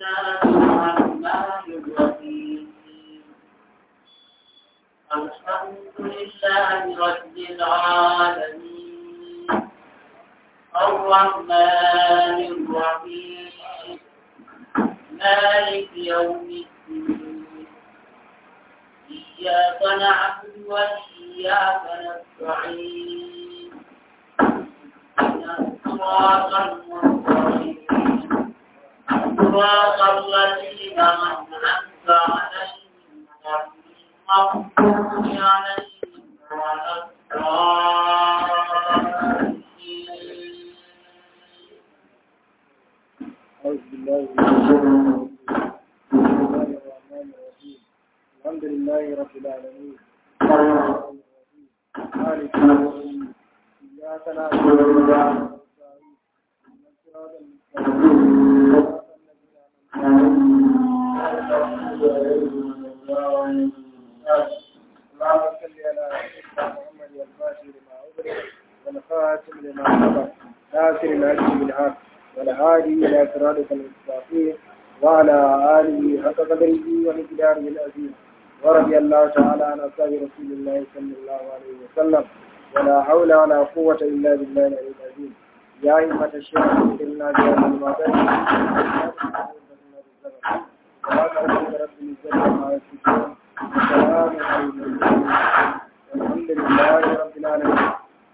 الرحمن الرحيم الحمد لله رب العالمين الرحمن الرحيم مالك يوم الدين إياك نعبد وإياك نستعين صراط المستقيم صراط الذين أنعمت عليهم غير المغضوب عليهم ولا الضالين أعوذ بالله من الشيطان الرجيم. بسم الله الرحمن الرحيم الحمد لله رب العالمين الرحمن الرحيم مالك يوم الدين إياك نعبد وإياك نستعين اهدنا الصراط المستقيم صراط الذين أنعمت عليهم غير المغضوب عليهم ولا الضالين. اللهم صل على سيدنا محمد والفاتح لما أغلق والخاتم لما سبق ناصر العدل بالحق والهادي إلى صراطك المستقيم وعلى آله حق قدره ومقداره العظيم ورضي الله تعالى عن أصحاب رسول الله صلى الله عليه وسلم ولا حول ولا قوة إلا بالله العلي العظيم يا أئمة الشيخ إنا بهذا المعبد سبحان ربك رب العزة عما يصفون وسلام على المرسلين والحمد لله رب العالمين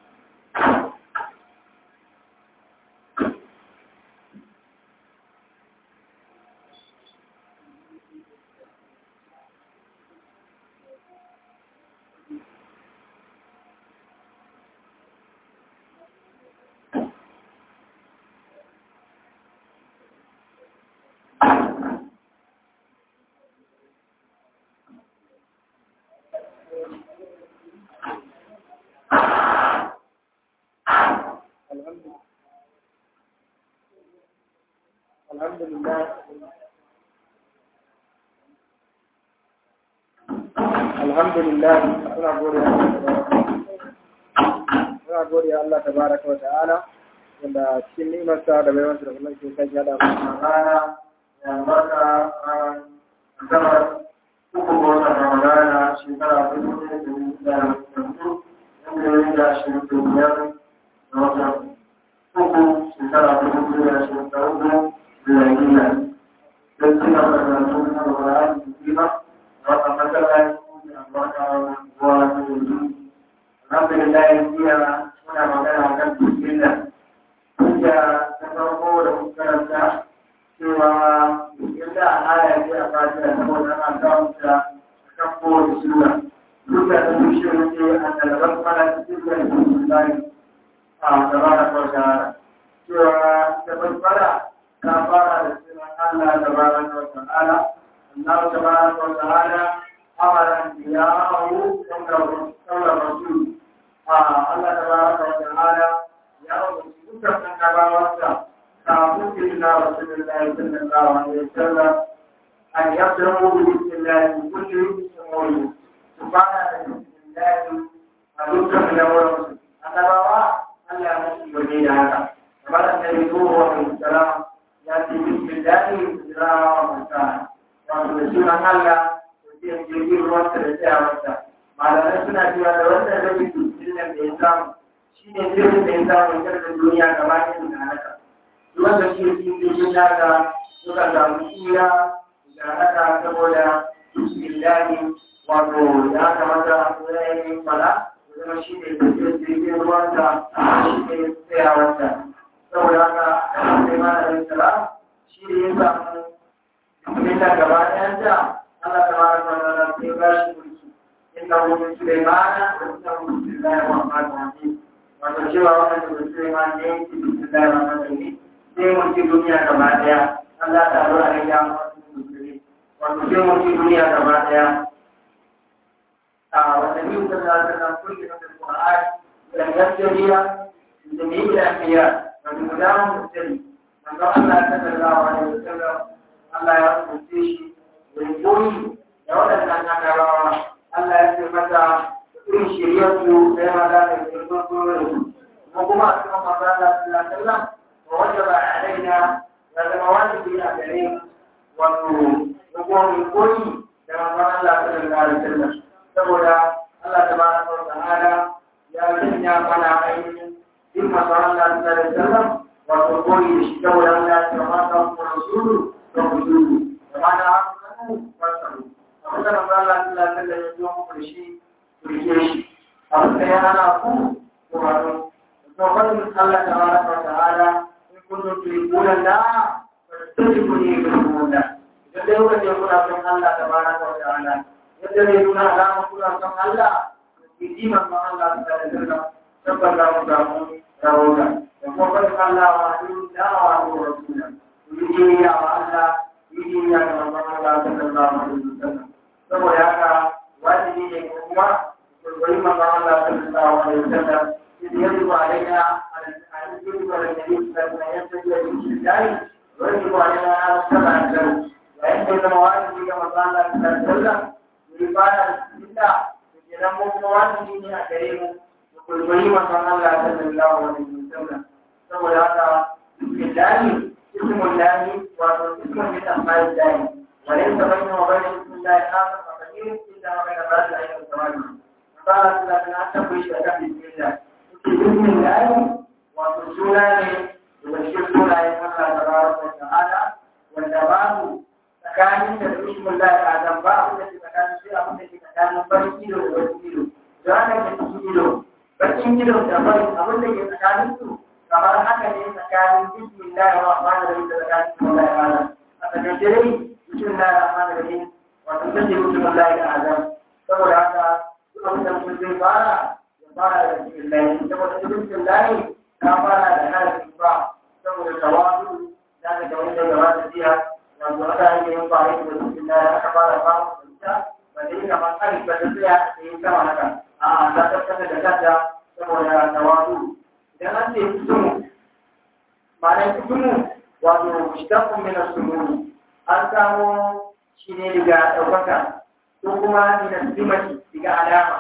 الحمد الحمد لله الحمد لله muna gode muna gode Allah tabaraka wa ta'ala wanda cikin nimarsa da baiwansa da kullum ke kan yada mana rana ya barka a zamar uku ga watan Ramadana shekara dubu ɗaya da dubu da hudu wanda ya yi da ashirin da biyar da watan uku shekara dubu biyu da ashirin da hudu miliyaniya don ci gaba da karatu na Ramadan da kima da watan masallaci da albarka ruwa da yanzu alhamdulillah jiya muna magana kan bismillah hujja ta farko da muka karanta cewa bismillah aya ce a fatiha saboda ana samun ta kan kowace sura duka ta tushe wuce a talabar mana cikin da bismillah a tabaraka wa ta'ala cewa ta basbara ta fara da sunan Allah tabaraka wa ta'ala Allah tabaraka wa ta'ala amara anbiya'ahu kawla rasul Allah tabaraka wa ta'ala ya umarci dukkan annabawansa kafin kirna rasulullahi sallallahu alaihi wasallam an yabdamu bi bismillahi kulli umuri su fara da bismillahi a dukkan lamuransu annabawa Allah ya musu gode da haka kamar annabi Nuhu alaihi salam ya ce bismillahi ila wa mutana wato da sunan Allah da ke jirgin ruwansa da tsayawarsa malamai suna cewa da wannan rabin dukkan da ya samu shi ne jirgin da ya samu ita da duniya gaba ɗaya da haka duk wanda shi ne cikin naka suka samu tsira da haka saboda bismillahi wato ya kamata a yi fala zama shi ne jirgin ruwansa shi ne tsayawarsa saboda haka sai malamin sala shi ne ya samu bismillah gaba ɗayan ta Allah ta mara kwanana sai ba shi mulki inda wani Sulaimana da inda wani Sulaiman Muhammad Rahim wato cewa wannan da Sulaiman ne yake Bismillah Rahman Rahim sai mulki duniya gaba ɗaya Allah ta zo a yi ya wasu musulmi wato sai mulki duniya gaba ɗaya a wanda biyu ta za ta nan kulki na Qur'an da gaskiya da ne da anbiya wato gudanar musulmi manzo Allah sallallahu alaihi wasallam Allah ya rubuce shi da koyi da waɗannan annabawa Allah ya ce mata irin shiryarsu sai maza da girman gurin kuma kuma a cikin maza da sallallahu wa wanda ba a alaina ya zama wajibi a gare wato hukumomin koyi da manzon Allah sallallahu alaihi wasallam saboda Allah tabaraka wa ta'ala ya sanya mana ainihin bin manzon Allah sallallahu alaihi wasallam wato koyi da shi saboda Allah ya ce ma ta ku rasulu da ku dudu da ma da haku wasu abin da manzon Allah sallallahu alaihi wasallam ya zo muku da shi ku rike shi abin da ya hana ku ku wato to fadin Allah tabaraka wa ta'ala in kuntum tuhibbuna Allah fattabi'uni yuhibbukum Allah idan dai kuka ce kuna son Allah tabaraka wa ta'ala yadda zai nuna alama kuna son Allah ku ji manzon Allah sallallahu alaihi wasallam tabbata mu samu rahoton da kuma fadin Allah wa ayyuhu da'a wa rasula ku yi biyayya wa Allah ku yi biyayya ga manzon Allah sallallahu alaihi wasallam saboda haka wajibi ne kuma ku koyi manzon Allah sallallahu alaihi wasallam يجب علينا أن يجب على النبي صلى الله عليه وسلم بالله ويجب علينا أن نتبع له وعند المواد كما قال الله صلى الله عليه وسلم يقال الله يجب مواد كريم وكل كريم صلى الله صلى الله عليه وسلم سوى هذا بسم الله اسم الله واسم من أسماء الله وليس بينه وبين بسم الله آخر فقدير إلا وبين بعض الأيام الزواج قال صلى الله عليه وسلم أتقوا بسم الله بإذن الله وتسولاني وتشكرنا يا الله تبارك وتعالى والدوام tsakanin da bishin Allah ya azam ba abin da ke tsakanin sai abin da ke tsakanin farin ido da bakin ido da haka ke cikin ido bakin ido da farin abin da ke tsakanin su kamar haka ne tsakanin bismillah wa rahman rahim da tsakanin Allah ya azam a tsakanin dai bismillah wa rahman rahim wato sai mutum Allah ya azam saboda haka duk abin da mutum zai fara fara da cikin layi saboda cikin layi ta fara da harafin ba saboda tawadu za ka ga wanda gaba da jiya wato aka yi yin fara da cikin layi aka fara ba mu da ba da yi kamar tsari ba ta tsaya da yi sama haka a za ta kasa da kanta saboda tawadu idan an ce kusumu ma'anar kusumu wato mushtaqun min as-sumuni an samo shi ne daga ɗaukaka ko kuma min as-simati daga alama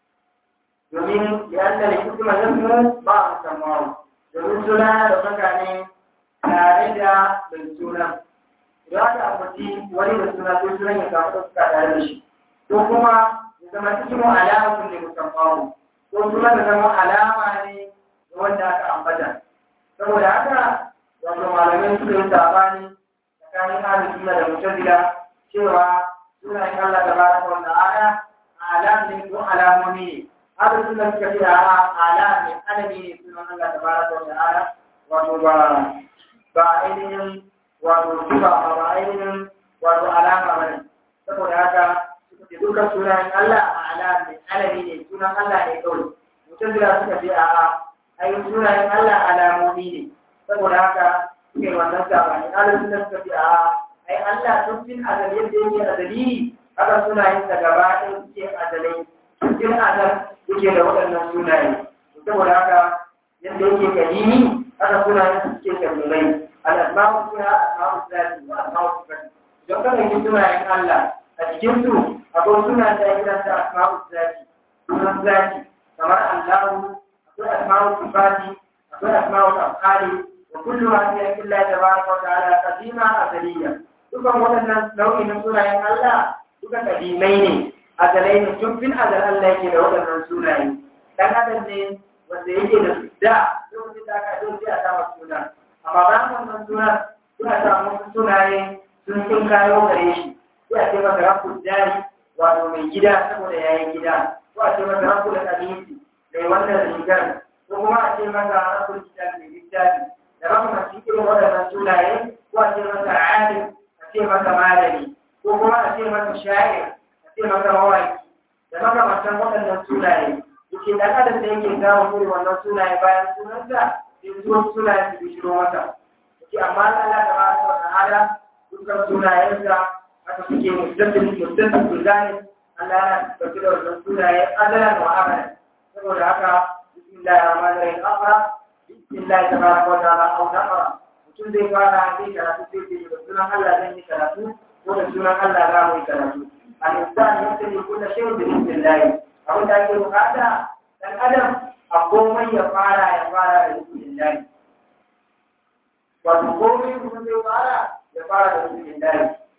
domin yadda da hikima ya mu ba a samawa domin suna da mutane tare da mai suna idan aka ambaci wani da suna sai sunan ya samu da suka tare da shi ko kuma ya zama cikin alama sun ne musamman ko suna da zama alama ne da wanda aka ambata saboda haka wato malamai suka yi sabani tsakanin ahlus sunna da mutazila cewa sunayen Allah tabaraka wa ta'ala alam ne ko alamomi ne haka suna suka ce a ala ne alami ne sunan Allah ta baraka wa ta'ala wato ba ba ainihin wato sifa ba ba ainihin wato alama ba ne saboda haka suka ce dukkan sunayen Allah a ala ne alami ne sunan Allah ne kawai mutum da suka ce a ai sunayen Allah alamomi ne saboda haka suke wannan sabani ala suna suka ce a ai Allah tun fin azali yadda yake azali haka sunayen sa gaba ɗaya suke azalai cikin azal yake da waɗannan sunaye saboda haka yadda yake kalimi haka sunayen su suke kalmai al-asma'u suna asma'u zati wa asma'u sifati don kana yi sunayen Allah a cikin su akwai sunan da ya ta asma'u zati sunan zati kamar Allahu akwai asma'u sifati akwai asma'u afali wa kullu ma hiya illa tabaraka wa ta'ala qadima azaliyya dukan waɗannan nau'in sunayen Allah duka kadimai ne azalai ne tun fin azal Allah yake da waɗannan sunaye dan adam ne wanda yake da da lokacin da aka zo sai a sama suna amma ba wannan suna suna samu sunaye sun sun kayo gare shi sai a ce masa rabbul jari wato mai gida saboda yayi gida ko a ce masa rabbul qadisi mai wannan rigar ko kuma a ce masa rabbul kitab mai littafi da rahama shi irin waɗannan sunaye ko a ce masa alim a ce masa malami ko kuma a ce masa sha'ir sai maka mawaki da makamantan waɗannan sunaye yake dan adam da yake gawo irin wannan sunaye bayan sunansa sai zuwa sunaye su bishiro masa yake amma Allah da ba wa ta'ala dukkan sunayensa haka suke mustatin mustatin kulani Allah yana tafi da wannan sunaye adalan wa abadan saboda haka bismillahir rahmanir rahim aqra bismillah tabaraka wa ta'ala au naqra mutum zai fara zai karatu sai ce da sunan Allah zan yi karatu ko da sunan Allah za mu yi karatu الإنسان يبتدي كل شيء بإذن الله أو ذلك هذا الأدم أقوم يفعل يفعل بإذن الله وتقوم يفعل يفعل بإذن الله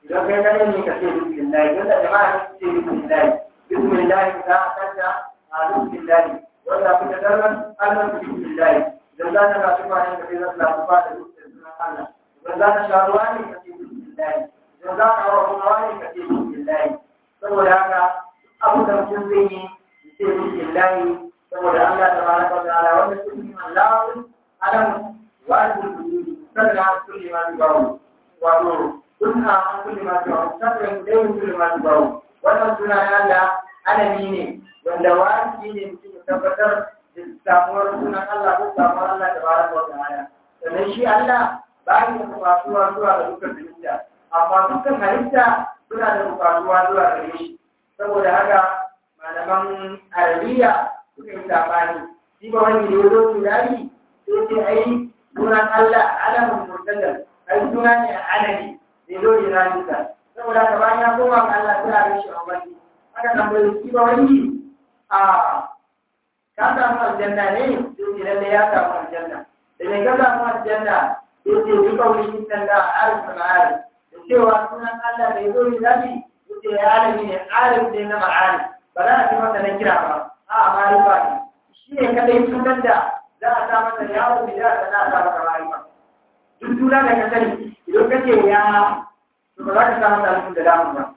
idan kai kare ne ka ce bismillah idan da jama'a ne ce bismillah bismillah ka kanta a bismillah wanda kuka darban Allah bismillah idan za ka ga su ne ka ce za ka lafa da sunan Allah idan za ka sha ruwa ne ka ce bismillah idan za ka hawa ruwa ne ka ce bismillah saboda haka abu da mutum zai yi ce bismillah saboda Allah ta baraka wa ta'ala wanda sunan Allah alam wa al-kulli sannan kulli ma yubawu wato kunna an kulli ma yubawu sannan dai kulli ma yubawu wannan suna na Allah alami ne wanda wajibi ne mutum ya tabbatar da samuwar sunan Allah ko samuwar Allah ta baraka wa ta'ala sannan shi Allah ba ya da bukatuwa zuwa ga dukkan halitta amma dukkan halitta suna da bukatuwa zuwa gare shi saboda haka malaman arabiya suka yi sabani shi ba wani da ya zo turari sai ce ai sunan Allah alamun murtajar ai suna ne alami da ya zo iranisa saboda haka bayan ya koma ga Allah sai a gaishe a wani aka tambayi shi ba wani a ka samu aljanna ne sai ce lalle ya samu aljanna da me ka samu aljanna sai ce bi kawai inna da arif ma'arif da cewa sunan Allah da ya zo irani sai ya alami ne arif ne na ma'arif ba za a ce masa na kira ba a ma'arifa ne shi ne kadai sunan da za a sa masa yawo da za a sa masa ma'arifa duk suna da ka sani idan ka ce ya to ba za ka sa masa alifin da damu ba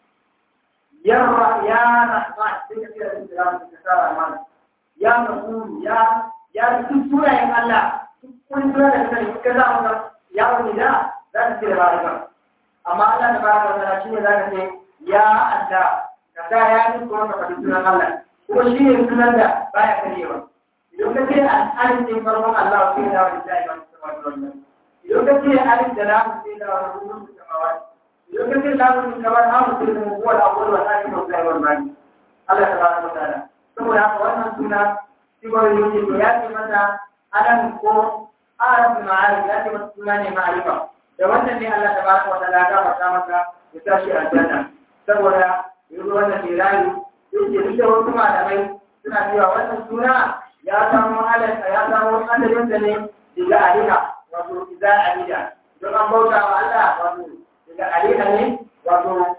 yarra ya rahman sai ka ce alifin da damu ka sa rahman ya masuru ya ya duk sunayen Allah duk wani suna da ka sani ka sa masa yawo da za ka ce da ma'arifa amma Allah da baraka wa ta'ala shine za ka ce ya Allah ka sa ya ni ko ka faɗi sunan Allah kuma shi ne sunan da baya karewa idan ka ce al'adun din farkon Allah sai da wani da iman wannan idan ka ce alif da lam sai da wani rubutun samawat idan ka ce lam din kamar hamu sai da huwa al-awwal wa akhir wa zahir wa bani Allah tabaraka wa ta'ala saboda haka wannan suna sibar yake to ya ce mata adam ko arab ma'arif ya ce mata suna ne ma'arifa da wannan ne Allah tabaraka wa ta'ala ya fata masa ya tashi aljanna saboda yanzu wannan ke rayu yake duk da wasu malamai suna cewa wannan suna ya samu halarta ya samu adadin da ne daga aliha wato iza alida don an bauta wa Allah wato daga aliha ne wato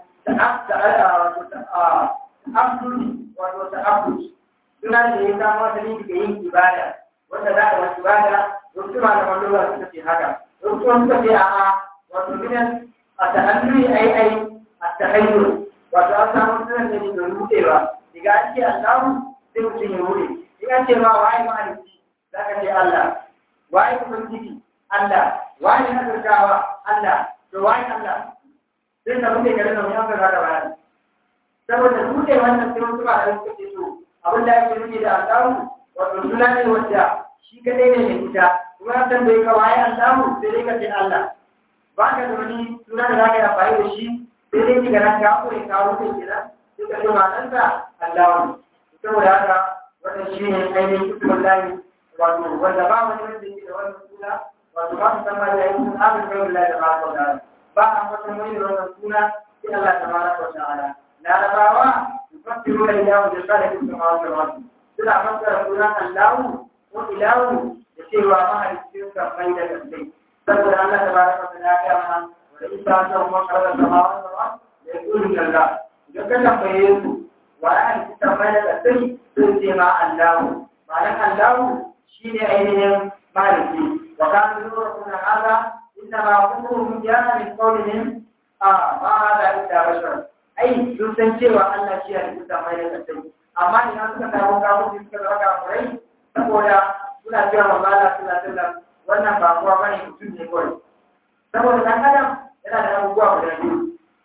ta'abdudi wato ta'abdudi suna da ya samu asali daga yin ibada wanda za a wasu ibada wasu malaman lura suka ce haka wasu kuma suka ce a'a wato gidan a ta'alluri ai ai a tahayyur wato an samu sunan da ne da rudewa daga an ce Allahu sai mutum ya rude in an ce ma waye mahalicci za ka ce Allah waye ubangiji Allah waye nazartawa Allah to waye Allah sai ka rude garin nan yanka za ka bayani saboda rude wannan sai wasu ba da suka ce to abin da ake nufi da Allahu wato suna ne wanda shi kadai ne mai ita kuma an tambaye ka waye Allahu sai dai ka ce Allah ba ka da wani suna da za ka yi amfani da shi sai dai ki garan ka ko ka rufe kenan sai ka ce ma'anarsa Allahu saboda haka wannan shi ne ainihin kutubar layi wato wanda ba wani wanda yake da wannan suna wato ba su san ma da yin abin kai wallahi da ba ka da ba a wata mai da wannan suna sai Allah ta baraka wa ta'ala larabawa yufassiru da ilahu da kada ku sama wa wasu suna fassara sunan Allahu ko ilahu da cewa mahalicin sa mai da kantai saboda Allah ta baraka wa ta'ala ya mana wa isa ta mu karra samawa wa wasu da yaqulu Allah idan ka tambaye su wa an tambaye da kai sun ce ma Allahu ma'anar Allahu shi ne ainihin maliki wa kan zuwa kuna haza inda ma kukurum ya min qawlihim a ma hada illa bashar ai sun san cewa Allah shi ya rubuta mai da kai amma idan suka kawo kawo suka zaka kurai saboda suna cewa manzo Allah sallallahu alaihi wasallam wannan ba kuwa bane mutum ne kawai saboda dan adam yana da abubuwa guda biyu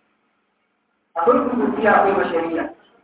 akwai kusurciya akwai bashariya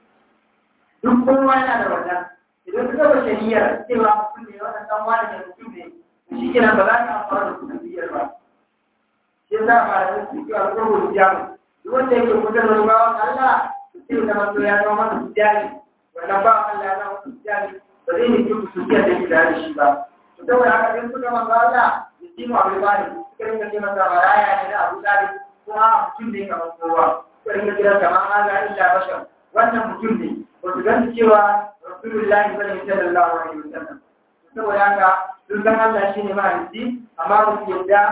duk kowa yana da wannan idan suka ba shari'ar cewa mutum ne wannan dan wani ne mutum ne shi kenan ba za ka amfana da kuɗin biyar ba shi za a fara da su cewa ko ko jamu duk wanda yake kusa da wani bawan Allah su ce da mato ya zama masa sujjani wannan bawan Allah ya zama masa sujjani ba zai ne duk sujjiyar da ke da shi ba to saboda haka in suka manzo Allah ya ji mu abin bani suka rinka ce masa maraya ne da Abu Talib kuma mutum ne kamar kowa suka rinka kira kamar haza illa bashar wannan mutum ne ba su gani cewa rasulullahi bane sallallahu alaihi wasallam saboda haka sun san Allah shine mahaifi amma ba su yadda manzo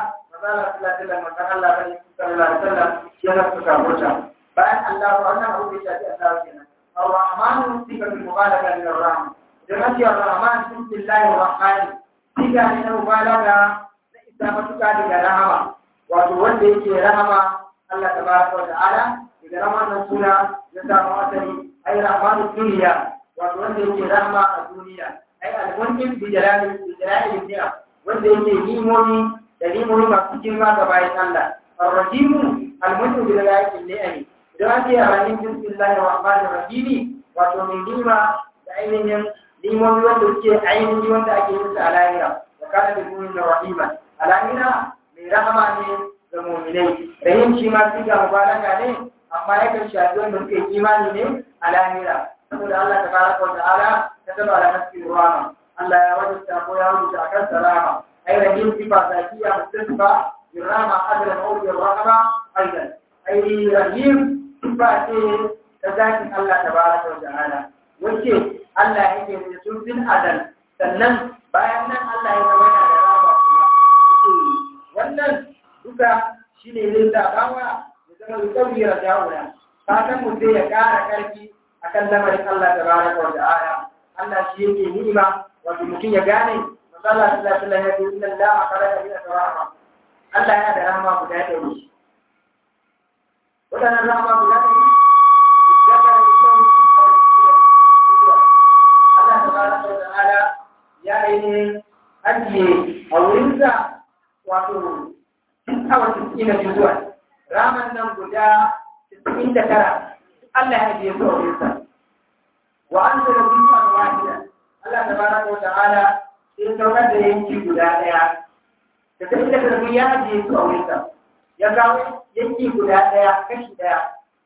Allah sallallahu alaihi wasallam manzon Allah bane sallallahu alaihi wasallam shi yana suka mota bayan Allah wannan abu da ya shafi Allah kenan ar-rahman sifatul mubalaga min ar-rahman da mace ar-rahman bismillahi ar-rahman siga ne na mubalaga na isa matuka daga rahama wato wanda yake rahama Allah tabaraka wa ta'ala daga rahmanin suna ya samu asali ai rahmanu duniya wato wanda yake rahama a duniya ai al-munkim bi jalali bi jalali ni'am wanda yake nimomi da nimomi masu girma ga bayan Allah ar-rahimu al-munkim bi jalali ni'am idan an ce rahim bismillahir rahmanir rahim wato mai nima da ainihin nimomi wanda suke ainihin wanda ake yin sa a lahira wa kana bi mu'min rahima a lahira mai rahama ne ga mu'minai rahim shi ma siga mubaraka ne amma yakan shafi wanda suke imani ne a lahira saboda Allah ta baraka wa ta'ala ta taba da nafsi rahama Allah ya wajabta ko ya rubuta akan salama ai rahim sifa zakiya mustasifa birrahma adlan aw birrahma aidan ai rahim sifa ce ta zakin Allah ta baraka wa ta'ala wace Allah yake da tun fil adal sannan bayan nan Allah ya zama yana da rahama kuma wannan duka shine zai zabawa ya zama yusawi raja'una fatan mu sai ya ƙara ƙarfi akan lamarin Allah tabaraka wa ta'ala Allah shi yake ni'ima wato mutum ya gane manzo Allah sallallahu alaihi wasallam ya ce inna Allah khalaqa min rahma Allah yana da rahama guda da shi wadannan rahama guda da shi ya fara da Allah tabaraka wa ta'ala ya yi ajiye a wurinsa wato awa cikin da zuwa raman nan guda cikin da tara Allah ya ajiye su a wurinsa wa an zara biyu a wahida Allah tabaraka wa ta'ala sai saukar da yanki guda daya da sai da karfi ya ajiye su a wurinsa ya kawo yanki guda daya kashi daya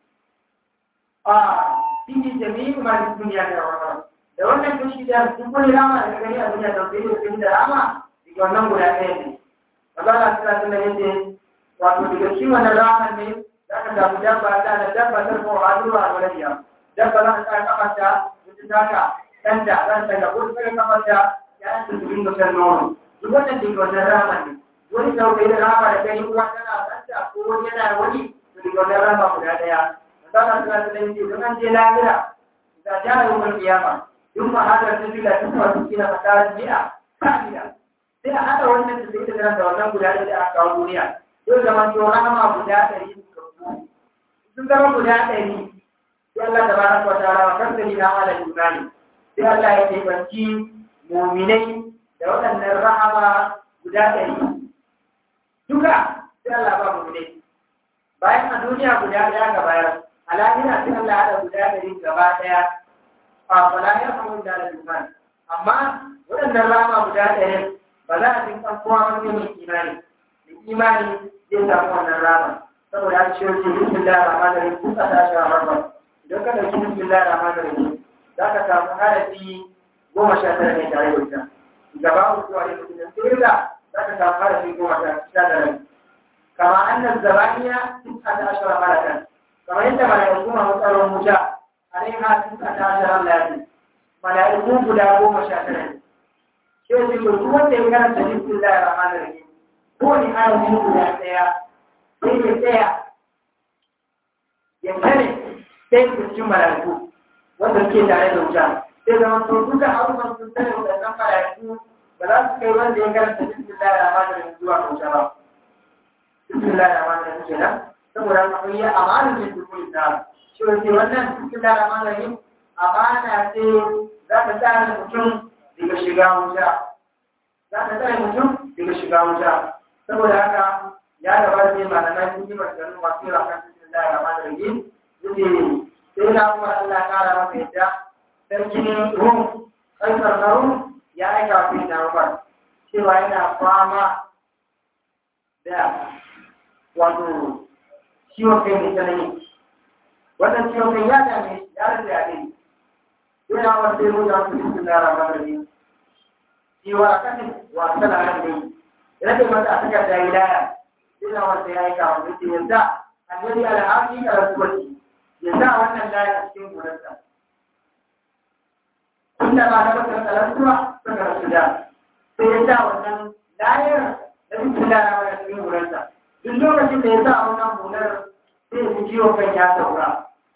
a cikin jami'in ma duniya da wannan da wannan kashi daya duk wani rama da gani a duniya da sai da sai da rama daga wannan guda daya ne Allah ta tsara da yake wato daga shi wannan raman ne za ka samu dabba ta da dabba ta ko azuwa a waladiya dabba za ka sa kafanta mutum ta ka kanta zan ta ga ko sai kafanta ya ta cikin gasar nono duk wannan daga wannan raman ne wani sauƙi da rama da gani uwa tana kanta ko wani yana wani to daga wannan rama guda daya Allah ta tsara da yake don an je lahira da jara yawan kiyama duk ma hadar da bila tuwa cikin fasara bi'a kamila sai a haɗa wannan da zai tattara da wannan guda da aka kawo duniya yau zama to rahama guda ɗari sun zama guda ɗari sai Allah ta bara wa ta'ala wa kan sani na ala imani sai Allah ya taimanci muminai da waɗannan rahama guda ɗari duka sai Allah ba muminai bayan a duniya guda ɗaya ga bayar a lahira sai Allah ya haɗa guda ɗari gaba ɗaya a fala ya fahimu da imani amma waɗannan rahama guda ɗari ba za a cikin kowa wani mai imani da imani zai samu wannan rama saboda an ciwo ce bismillah rahman rahim kun ka tashi a rabba idan ka dauki bismillah rahman rahim za ka samu harafi goma sha tara ne tare da ita gaba ku zuwa da mutum sai da za ka samu harafi goma sha tara kama annan zabaniya sun ka tashi a malakan kamar yadda mala'iku masu tsaron wuta alaiha sun ka tashi a lafi mala'iku guda goma sha tara ne sai ce to duk wanda ya karanta bismillahir rahmanir rahim ko ni harafi guda daya sai ya tsaya ya tare sai ku cikin malaiku wanda suke tare da wuta sai zama to duka abubuwan sun tare da wannan malaiku ba za su kai wanda ya karanta bismillahir rahmanir rahim zuwa wuta ba bismillahir rahmanir rahim kenan saboda akwai ya amana ne duk wani da shi wace wannan bismillahir rahmanir rahim amana ce za ta tsara mutum daga shiga wuta za ka tsare mutum daga shiga wuta saboda haka ya gabata ne malamai sun yi maganganu masu yawa kan cikin da rama da rage yake sai na kuma Allah kara masa yadda sarkin rum kaisar na rum ya aika wa sai na umar cewa yana fama da wato ciwon kai mai tsanani wannan ciwon kai ya dame ya rage ya dai yana wanda ya rubuta su cikin da rama da rage cewa kanin wasa da hannu rage mata a takar da wilaya ina wanda ya yi kawo da ke yadda annabi alhaji da rasuwarci ya sa wannan laya a cikin gonarsa inda ba na bakar talantuwa suka rasu da sai ya sa wannan layar da cikin lara wani cikin hularsa duk lokacin da ya sa wannan hular sai ya ji ciwon kan ya saura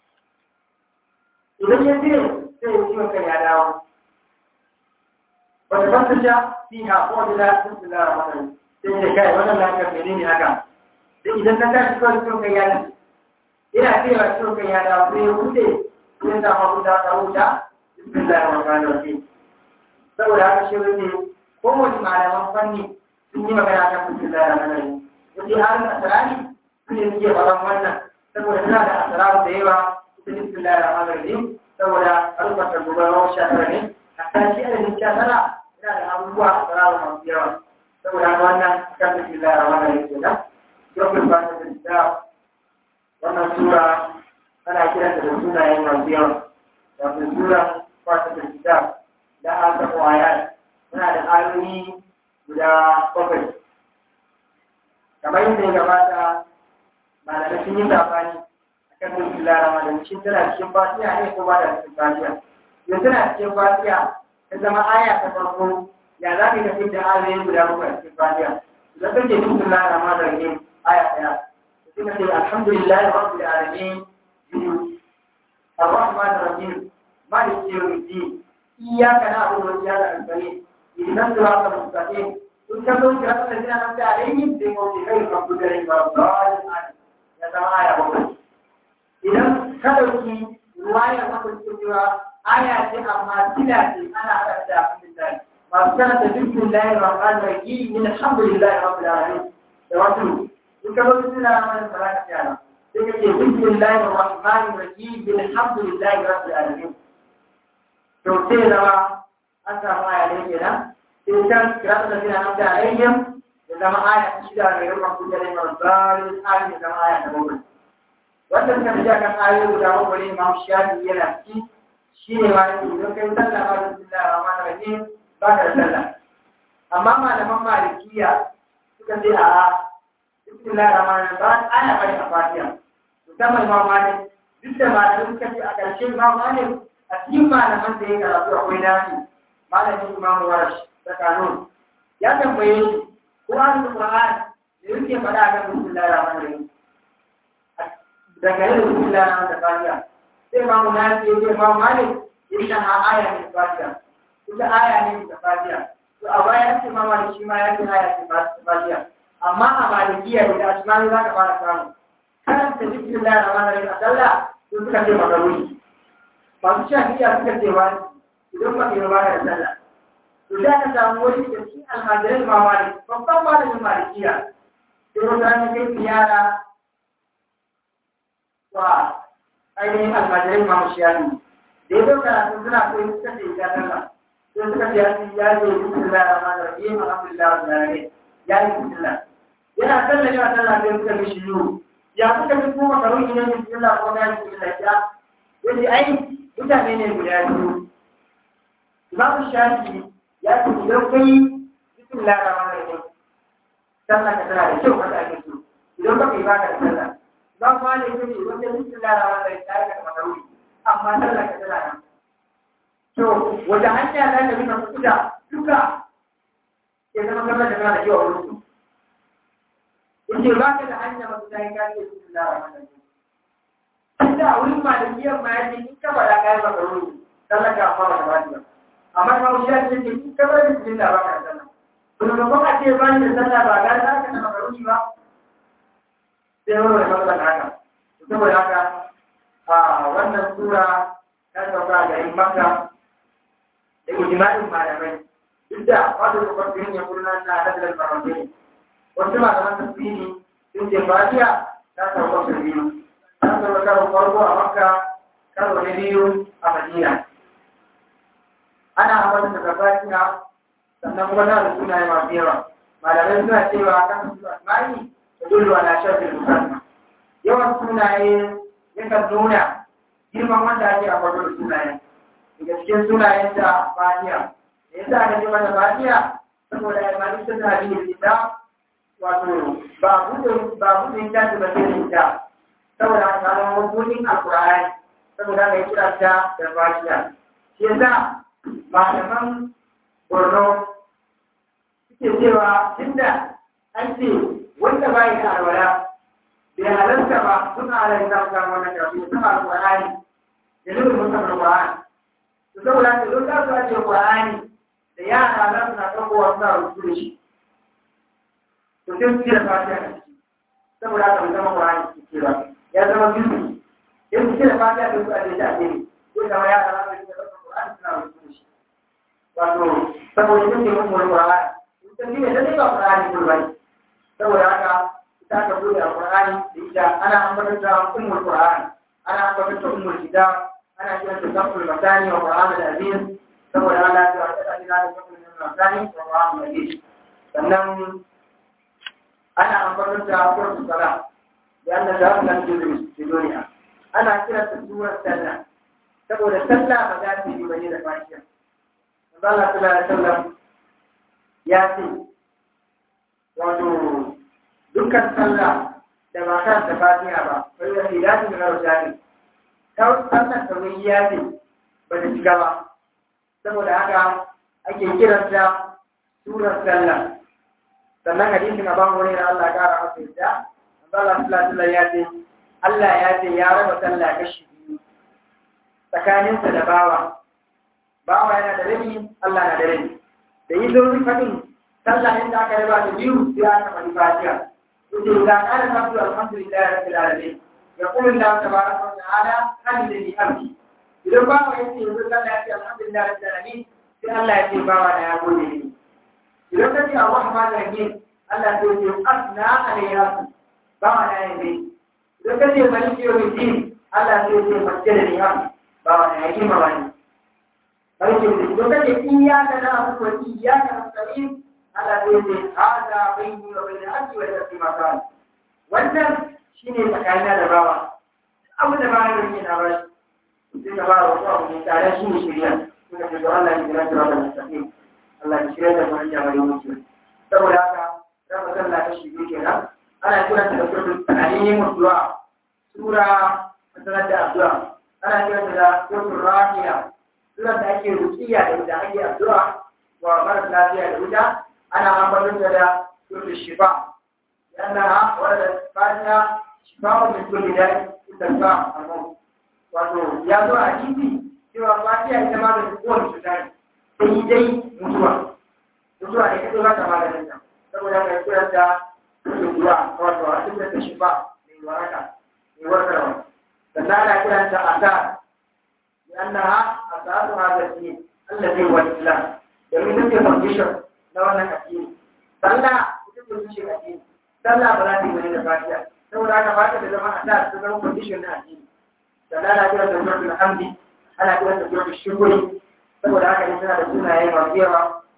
idan ya cire sai ya ciwon kan ya dawo wata fasta sha fi ha ko da za su tsira a wannan sai ya kai wannan lafiyar mene ne haka sai idan ka tashi kawai ciwon kan ya nan ina cewa ciwon kan ya dawo sai ya wuce sai ya samu wuta ta wuta bismillahir rahmanir rahim saboda haka shi ne kowane malaman fanni sun yi magana kan bismillahir rahmanir rahim yace halin asirani su ne suke faɗan wannan saboda tana da asiraru da yawa ita bismillahir rahmanir rahim saboda albarkar gubarwar shakara ne hatta shi adadin shakara yana da abubuwa asiraru masu yawa saboda haka wannan kan bismillahir rahmanir rahim kenan yau ba ta da wannan sura ana kiranta da sunayen masu yawa wato sura fata da kitab da an taɓa waya suna da ayoyi guda bakwai kamar yadda ya gabata malamai sun yi sabani a kan dukkan larama da shi tana cikin fatiya ne ko ba da cikin fatiya yau tana cikin fatiya ta zama aya ta farko ya za ka tafi da ayoyi guda bakwai a cikin fatiya idan kake dukkan larama da ne aya ɗaya sai ka ce alhamdulillahi rabbil alamin biyu الرحمن الرحيم مالك يوم الدين إياك نعبد وإياك نستعين اهدنا الصراط المستقيم تلك الصراط الذين أنعمت عليهم بموت غير المغضوب عليهم ولا الضالين يا سماء يا بابا idan ka ɗauki ruwayar mafarkin cewa aya ce amma tila ce ana haɗa da alhamdulillah masu karanta dukkan layar rahman rahim min alhamdulillah rabbil alamin da wasu in ka zo suna mana salata yana sai ka ce bismillahir rahmanir rahim alhamdulillahi rabbil alamin to sai zama an samu aya ne kenan sai can kirata da sina nan da alayhim ya zama aya ta shida ne ruwan kuka ne marzalin ayin ya zama aya ta bakwai wanda suka fi kan ayoyi guda bakwai ne ma shafi yana ciki shi ne ma yake idan kai sallah ma da bismillahir rahmanir rahim ba ka da sallah amma malaman malikiya suka ce a'a bismillahir rahmanir rahim ba aya bane a fatiha musamman ma malik duk da malamin suka ce a ƙarshen ma malik a cikin malaman da ya karatu akwai nasu malamin imam warash da kanun ya tambaye shi ko an da qur'an da yake faɗa a kan bismillahir rahmanir rahim daga yin bismillahir rahmanir da fatiha sai imamu nasu ya ce imam malik ya yi ha aya ne fatiha ita aya ne da fatiha to a baya ce ma malik shi ma ya ce aya ce fatiha amma a malikiya da asmani za ka fara samu karanta bismillah rahman rahim a sallah sun suka ce makaruni masu shafiya suka ce wani idan ba ke ba da sallah to da ka samu wani da shi almajirai ma wani babban malamin malikiya sai wata ranar kai ziyara wa ainihin almajirai ma mushiyafi da ya zo karatu suna koyi suka ce ya sallah sai suka ce ya ce bismillah rahman rahim alhamdulillah rabbil alamin ya yi bismillah yana sallah yana sallah sai suka mishi yiwu ya kuka fi kuma karun ina ne cikin lafon ya cikin lafiya yace ai mutane ne guda biyu imamu shafi ya ce idan kai cikin larabawa ne ne sallah ka tana da kyau wanda ake so idan ba kai ba ka da sallah ba kuma ne ce idan kai cikin larabawa ne ta yi ka makaruni amma sallah ka tana nan to wata hanya za ka bi ka kuda duka ya zama kamar da kana da kyau a wurin yake ba ka da hanya ba ta yi kake su da wannan inda a wurin malikiyar ma yake in ka bada kai ba karo ne sallah ka fara da wani amma ma wuya ce ke in ka bada su da ba ka sallah kuma ba kuma ce ba ni da sallah ba ga za ka na karo ba sai wani mai matsala haka saboda haka a wannan sura ta sauka a garin makka da ijma'in malamai duk da wato da kwafin ya kurna na hadalar maramai wasu malaman tafsiri sun ce fatiha ta sauka su biyu ta sauka karo farko a makka karo na biyu a madina ana amfani da fatiha sannan kuma na da sunaye masu yawa malamai suna cewa kan su asma'i da dole ala shafin musamman yawan sunaye yakan nuna girman wanda ake a farko da sunayen daga cikin sunayen ta fatiha da yasa aka ce mata fatiha saboda ya mani ta ta biyu ita wato ba buɗe ba buɗe ta ta ba sai ita saboda aka samu mabudin alƙur'ani saboda aka yi kira ta da fatiha shi yasa malaman borno suke cewa tunda an ce wanda ba yi da alwala bai halarta ba suna halarta ta samu wannan karatu ta ba Qur'ani da nufin musamman Qur'ani to saboda haka don za su ajiye Qur'ani da yara za su na ɗauko wasu na rubutu da shi to sai su cire fatiha da shi saboda haka bai zama Qur'ani su ce ba ya zama bisu sai su cire fatiha da su ajiye ta ajiye ko zama yara za su rika ɗaukar Qur'ani suna rubutu da shi wato saboda ita ce mummul Qur'ani ita ne da ne ba Qur'ani kullum saboda haka ita ka bude Qur'ani da ita ana ambatar da ummul Qur'ani ana ambatar da ummul kitab ana kiran da zafur matani wa Qur'an al-Aziz saboda Allah ya ta ta ina da zafur matani wa Qur'an al-Aziz sannan ana ambatar da suratul salat da Allah ya ta ji da duniya ana kiran da surar sallah saboda sallah ba za ta yi bane da fatiha Allah sallallahu alaihi wasallam ya ce wato dukkan sallah da ba kan da fatiha ba sai da ilahi da rajani ta sallar da wani ya ce ba ta shiga ba saboda haka ake kiranta surar sallah sannan hadisin aban wani da Allah ya kara masa yadda Allah sallallahu alaihi ya ce Allah ya ce ya raba sallah kashi biyu tsakaninsa da bawa bawa yana da rabi Allah na da rabi da yi zurfi fadin sallah inda aka raba da biyu sai aka mani fatiha yace idan kana sabbu alhamdulillah rabbil alamin يقول الله تبارك وتعالى حمدني عبدي idan ba wa yake yanzu Allah ya ce alhamdulillah rabbil alamin sai Allah ya ce ba wa ya gode ni idan ka ce arrahman rahim Allah sai ya ce asna alayya ba wa ya yi idan ka ce maliki yawmiddin Allah sai ya ce masjidani abdi ba wa ya yi ma wani maliki idan ka ce iyyaka na'budu wa iyyaka nasta'in Allah sai ya ce hada bayni wa bayna abdi wa nafsi ma kana wannan shi ne tsakanina da bawa abu da bawa yake na ba shi sai ka ba wa wasu abu ne tare shi ne shirya suka ce to Allah ya kira shi rabbil mustaqim Allah ya shirya da mu hanya mai wuce saboda haka raba sallah ta shi biyu kenan ana kiran ta da suratul ta'lim du'a sura masalan da addu'a ana kiran ta da suratul rafiya sura da ake rukiya da ita ake addu'a wa mara lafiya da ita ana ambaton ta da suratul shifa لأنها وردت فاتحة شفاء من كل داء تدفع الموت wato ya zo a hadisi cewa fatiha ita ma da kowane cuta ne sai dai mutuwa mutuwa ne kaɗai ba ta maganin ta saboda ka kira ta mutuwa wato a cikin ta shifa mai waraka mai warkarwa sannan ana kiran ta asar لأنها أساس هذا الدين الذي هو الإسلام domin ita ce foundation na wannan addini sallah ita ce tushen addini sallah ba za ta yi wani da fatiha saboda haka fatiha da zama a ta ta zama condition na addini sannan ana kira da suratul hamdi ana kira da suratul shukuri saboda haka ne suna da sunaye masu yawa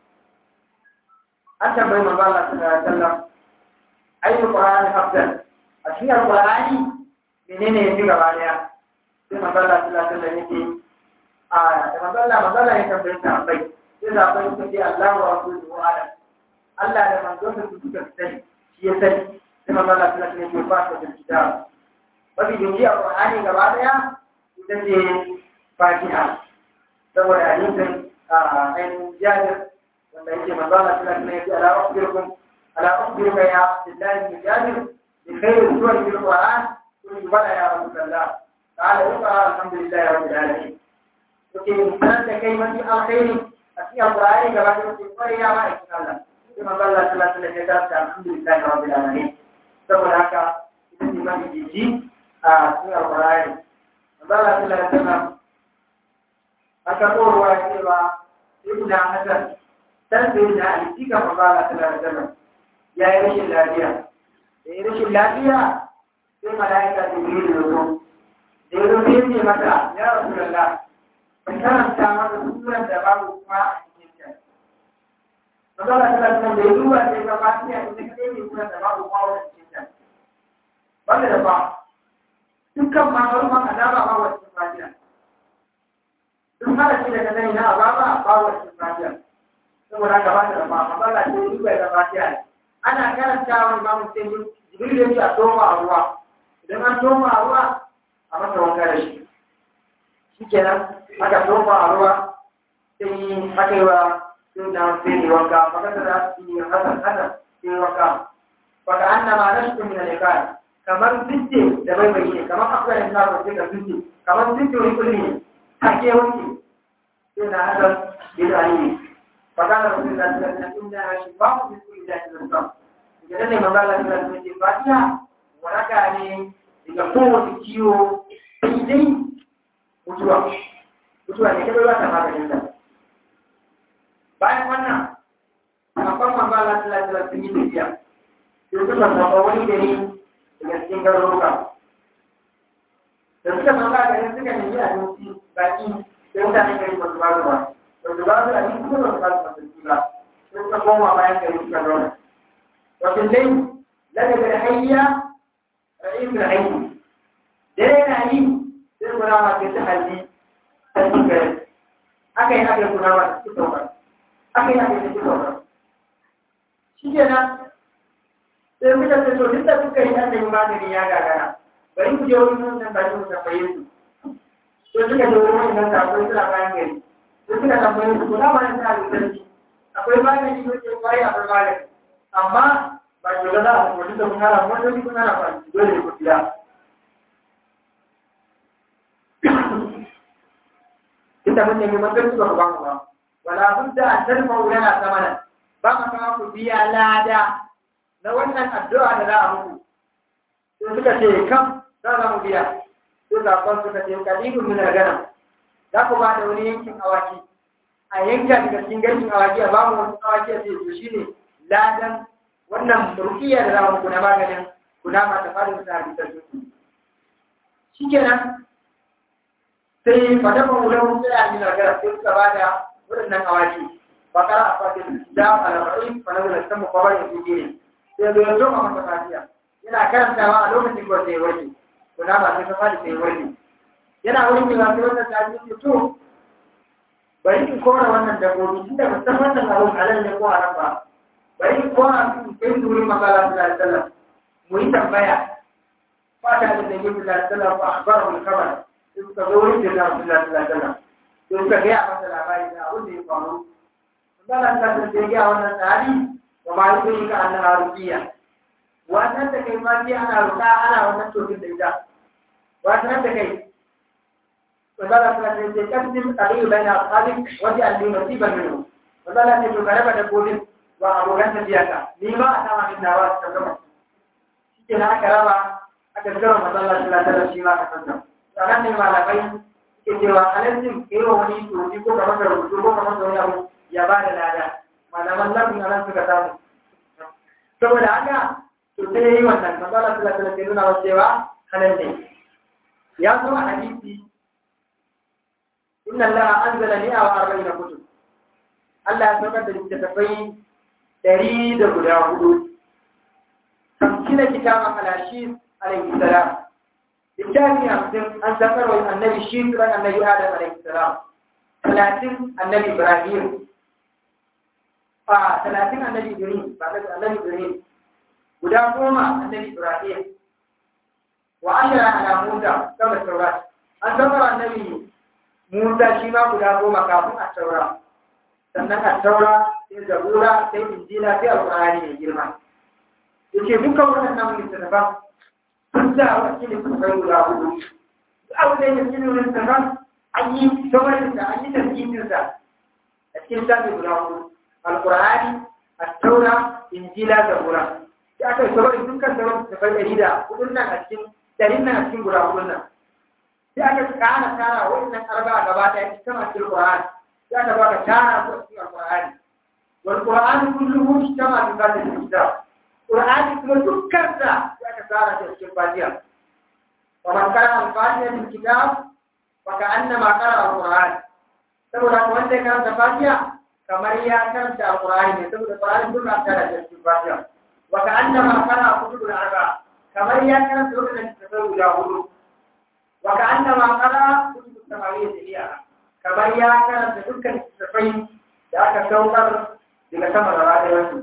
an tambayi manzo Allah sallallahu alaihi wasallam ayyul qur'ani afdal a cikin alqur'ani menene yafi gaba daya sai manzo Allah sallallahu alaihi wasallam yake a da manzo Allah manzo Allah ya tambaye ta bai sai da bai suka ce Allah wa rasuluhu ala Allah da manzo sa su suka sani shi ya sani sai manzo Allah sallallahu alaihi wasallam ya fara da kitab mafi jinji a Qur'ani gaba daya ita ce Fatiha saboda hadisin a ainihin jabir wanda yake manzo Allah sallallahu alaihi wasallam ya ce ala ukhbirukum ala ukhbiruka ya Abdullah bin Jabir bi khairin suwar fil Qur'an kun bala ya Rasulullah قال اقرا الحمد لله رب العالمين وكي سنة كي من الخير أتي القرآن كما تقول يا ما إن الله كما قال الله صلى الله عليه وسلم الحمد لله رب العالمين سبب هكا إذن ما يجي أتي القرآن قال الله صلى الله عليه وسلم أكبر وأكبر ابن حسن تنزل على السيكة قال الله صلى الله عليه وسلم يا رشي اللافية يا رشي اللافية في ملائكة جبريل الوزن da ya zo ce mata ya rasu da la ban karanta mata suran da babu kuma a cikin ta magana ta lantarki da ya duba sai ga fatiya ita kaɗai ne suran da babu kuma a cikin ta wanda da ba dukkan mamarman azaba ba wa cikin fatiya duk harafi da ka sani na azaba ba wa cikin fatiya saboda haka ba ta da ba magana ce ya duba da fatiya ana karanta wani mamu sai jibril ya ce a toma a ruwa idan an toma a ruwa a masa wanka da shi shi kenan aka tofa a ruwa sai aka yi wa sai na sai ne wanka makasa da su yi hasan hasan sai wanka baka annama nashku min al-iqal kamar zince da bai bai ne kamar akwai da na ba da zince kamar zince wani kulli ne take wanke sai na hadan bin ali baka da rasul da sallallahu alaihi wasallam shi ba ku bi da sallallahu idan ne manzo Allah sallallahu alaihi wasallam fatiha waraka ne daga kowace ciwo sai dai mutuwa mutuwa ne kada ba ta maganin ta bayan wannan akwai manzo Allah sallallahu alaihi wasallam sun yi tafiya sai suka samu wani gari daga cikin garuruka da suka samu garin suka nemi abinci baki sai mutane gari ba su ba su ba ba su ba su abinci ko ba su ba su masarki ba sai suka koma bayan gari suka zauna wato dai daga da hayya ra'ayin da hayyi dare na yi sai kuna ma ta halli ta cikin gari aka yi aka yi kuna ma ta cikin saukar aka yi aka yi ta cikin saukar shi kenan sai muka ce to duk da kuka yi an nemi magani ya gagara bari ku je wurin nan ba ku tambaye su to suka je wurin nan da akwai suna bayan gari sai suka tambaye su ko na ba ni ta da sarki akwai magani ko ce kwai akwai magani amma ba ki ga za a kuma duk da kun hana wani wani kun hana ba dole ku biya ita mun nemi masarki ba ku ba mu ba wala budda an tarfa lana samana ba ma kama ku biya lada na wannan addu'a da za a muku sai suka ce kam za za mu biya sai zaɓon suka ce kalibun min gana za ku ba da wani yankin awaki a yanka daga cikin garkin awaki a bamu wasu awaki a ce to shine ladan wannan rukiya da za mu muku na maganin kuna ma ta fara da hadisan su shikenan sai fadafa wulan sai a min gana sai suka ba da waɗannan awaki bakara a fatin da al-ra'in fa nazala samu qabar yake sai zo yanzu a masa fatiya yana karantawa a lokacin da sai warke to na ba sai fadi sai warke yana wurin da sai wannan ta ji to bari in kora wannan dabbobi tunda ba san wannan abun halal ne ko haram ba bari in kora su kai su wurin magana sallallahu alaihi wasallam mu yi tambaya fata da nabi sallallahu alaihi wasallam fa akhbarahu al-khabar sai suka zo wurin da sallallahu alaihi wasallam sai suka ga masa labari da abin da ya faru Allah ta ce ga wannan tsari وما يدريك أنها رقية وأنت كيف في أنا رقاء أنا وأنت تشوف الدجال وأنت كيف وقال فلان تقدم قليل بين أصحابك وجعل لي نصيبا منه وقال تقول غربة تقول وأبو غنى بياك لما أتى من النواس كما كنا كرامة أكثر من الله صلى الله عليه وسلم كتبنا sannan ne malamai ke cewa halittin irin wani tuki ko kamar da rubutu ko kamar da wani abu ya ba da lada malaman lafin a nan suka samu saboda haka to sai yi wannan masala suka tsala ke nuna wasu cewa halal ne ya zo a hadisi inna allaha anzala mi'a wa arba'ina kutub Allah ya saukar da littattafai dari da guda hudu kamkina kitaban alashi alaihi salam littafi hamsin an saukar wa annabi shi ran annabi adam alaihi salam talatin annabi ibrahim a talatin annabi Ibrahim ba da annabi Ibrahim guda goma annabi Ibrahim wa ashara ala Musa kama Taurat an zama annabi Musa shi ma guda goma kafin a Taura sannan a Taura sai Zabura sai Injila sai Alƙur'ani mai girma yace dukkan waɗannan littattafan sun da wasu littattafai guda hudu duk abu da yake cikin littattafan an yi saurin da an yi tasirinsa a cikin shafi guda hudu alkur'ani attaura injila da gura ya aka yi saboda dukkan sauran da ɗari da hudun nan a cikin ɗarin nan a cikin guda hudun nan sai aka kana tara wannan arba gaba ɗaya cikin a cikin alkur'ani sai aka baka tara su a cikin alkur'ani wal qur'ani kulluhu ishtama bi fatiha kitab qur'ani kuma dukkan sa sai aka tara shi a cikin fatiha wa man qara al-fatiha bil kitab fa ka'annama qara al-qur'an saboda wanda ya karanta fatiha kamar ya karanta alqur'ani ne saboda qur'ani duk an tara da cikin fatiha wa ka'annama qara kutubul arba kamar ya karanta wannan tafsir guda hudu wa ka'annama qara kutubus samawiyya jami'a kamar ya karanta dukkan tafai da aka saukar daga sama da rayuwarsu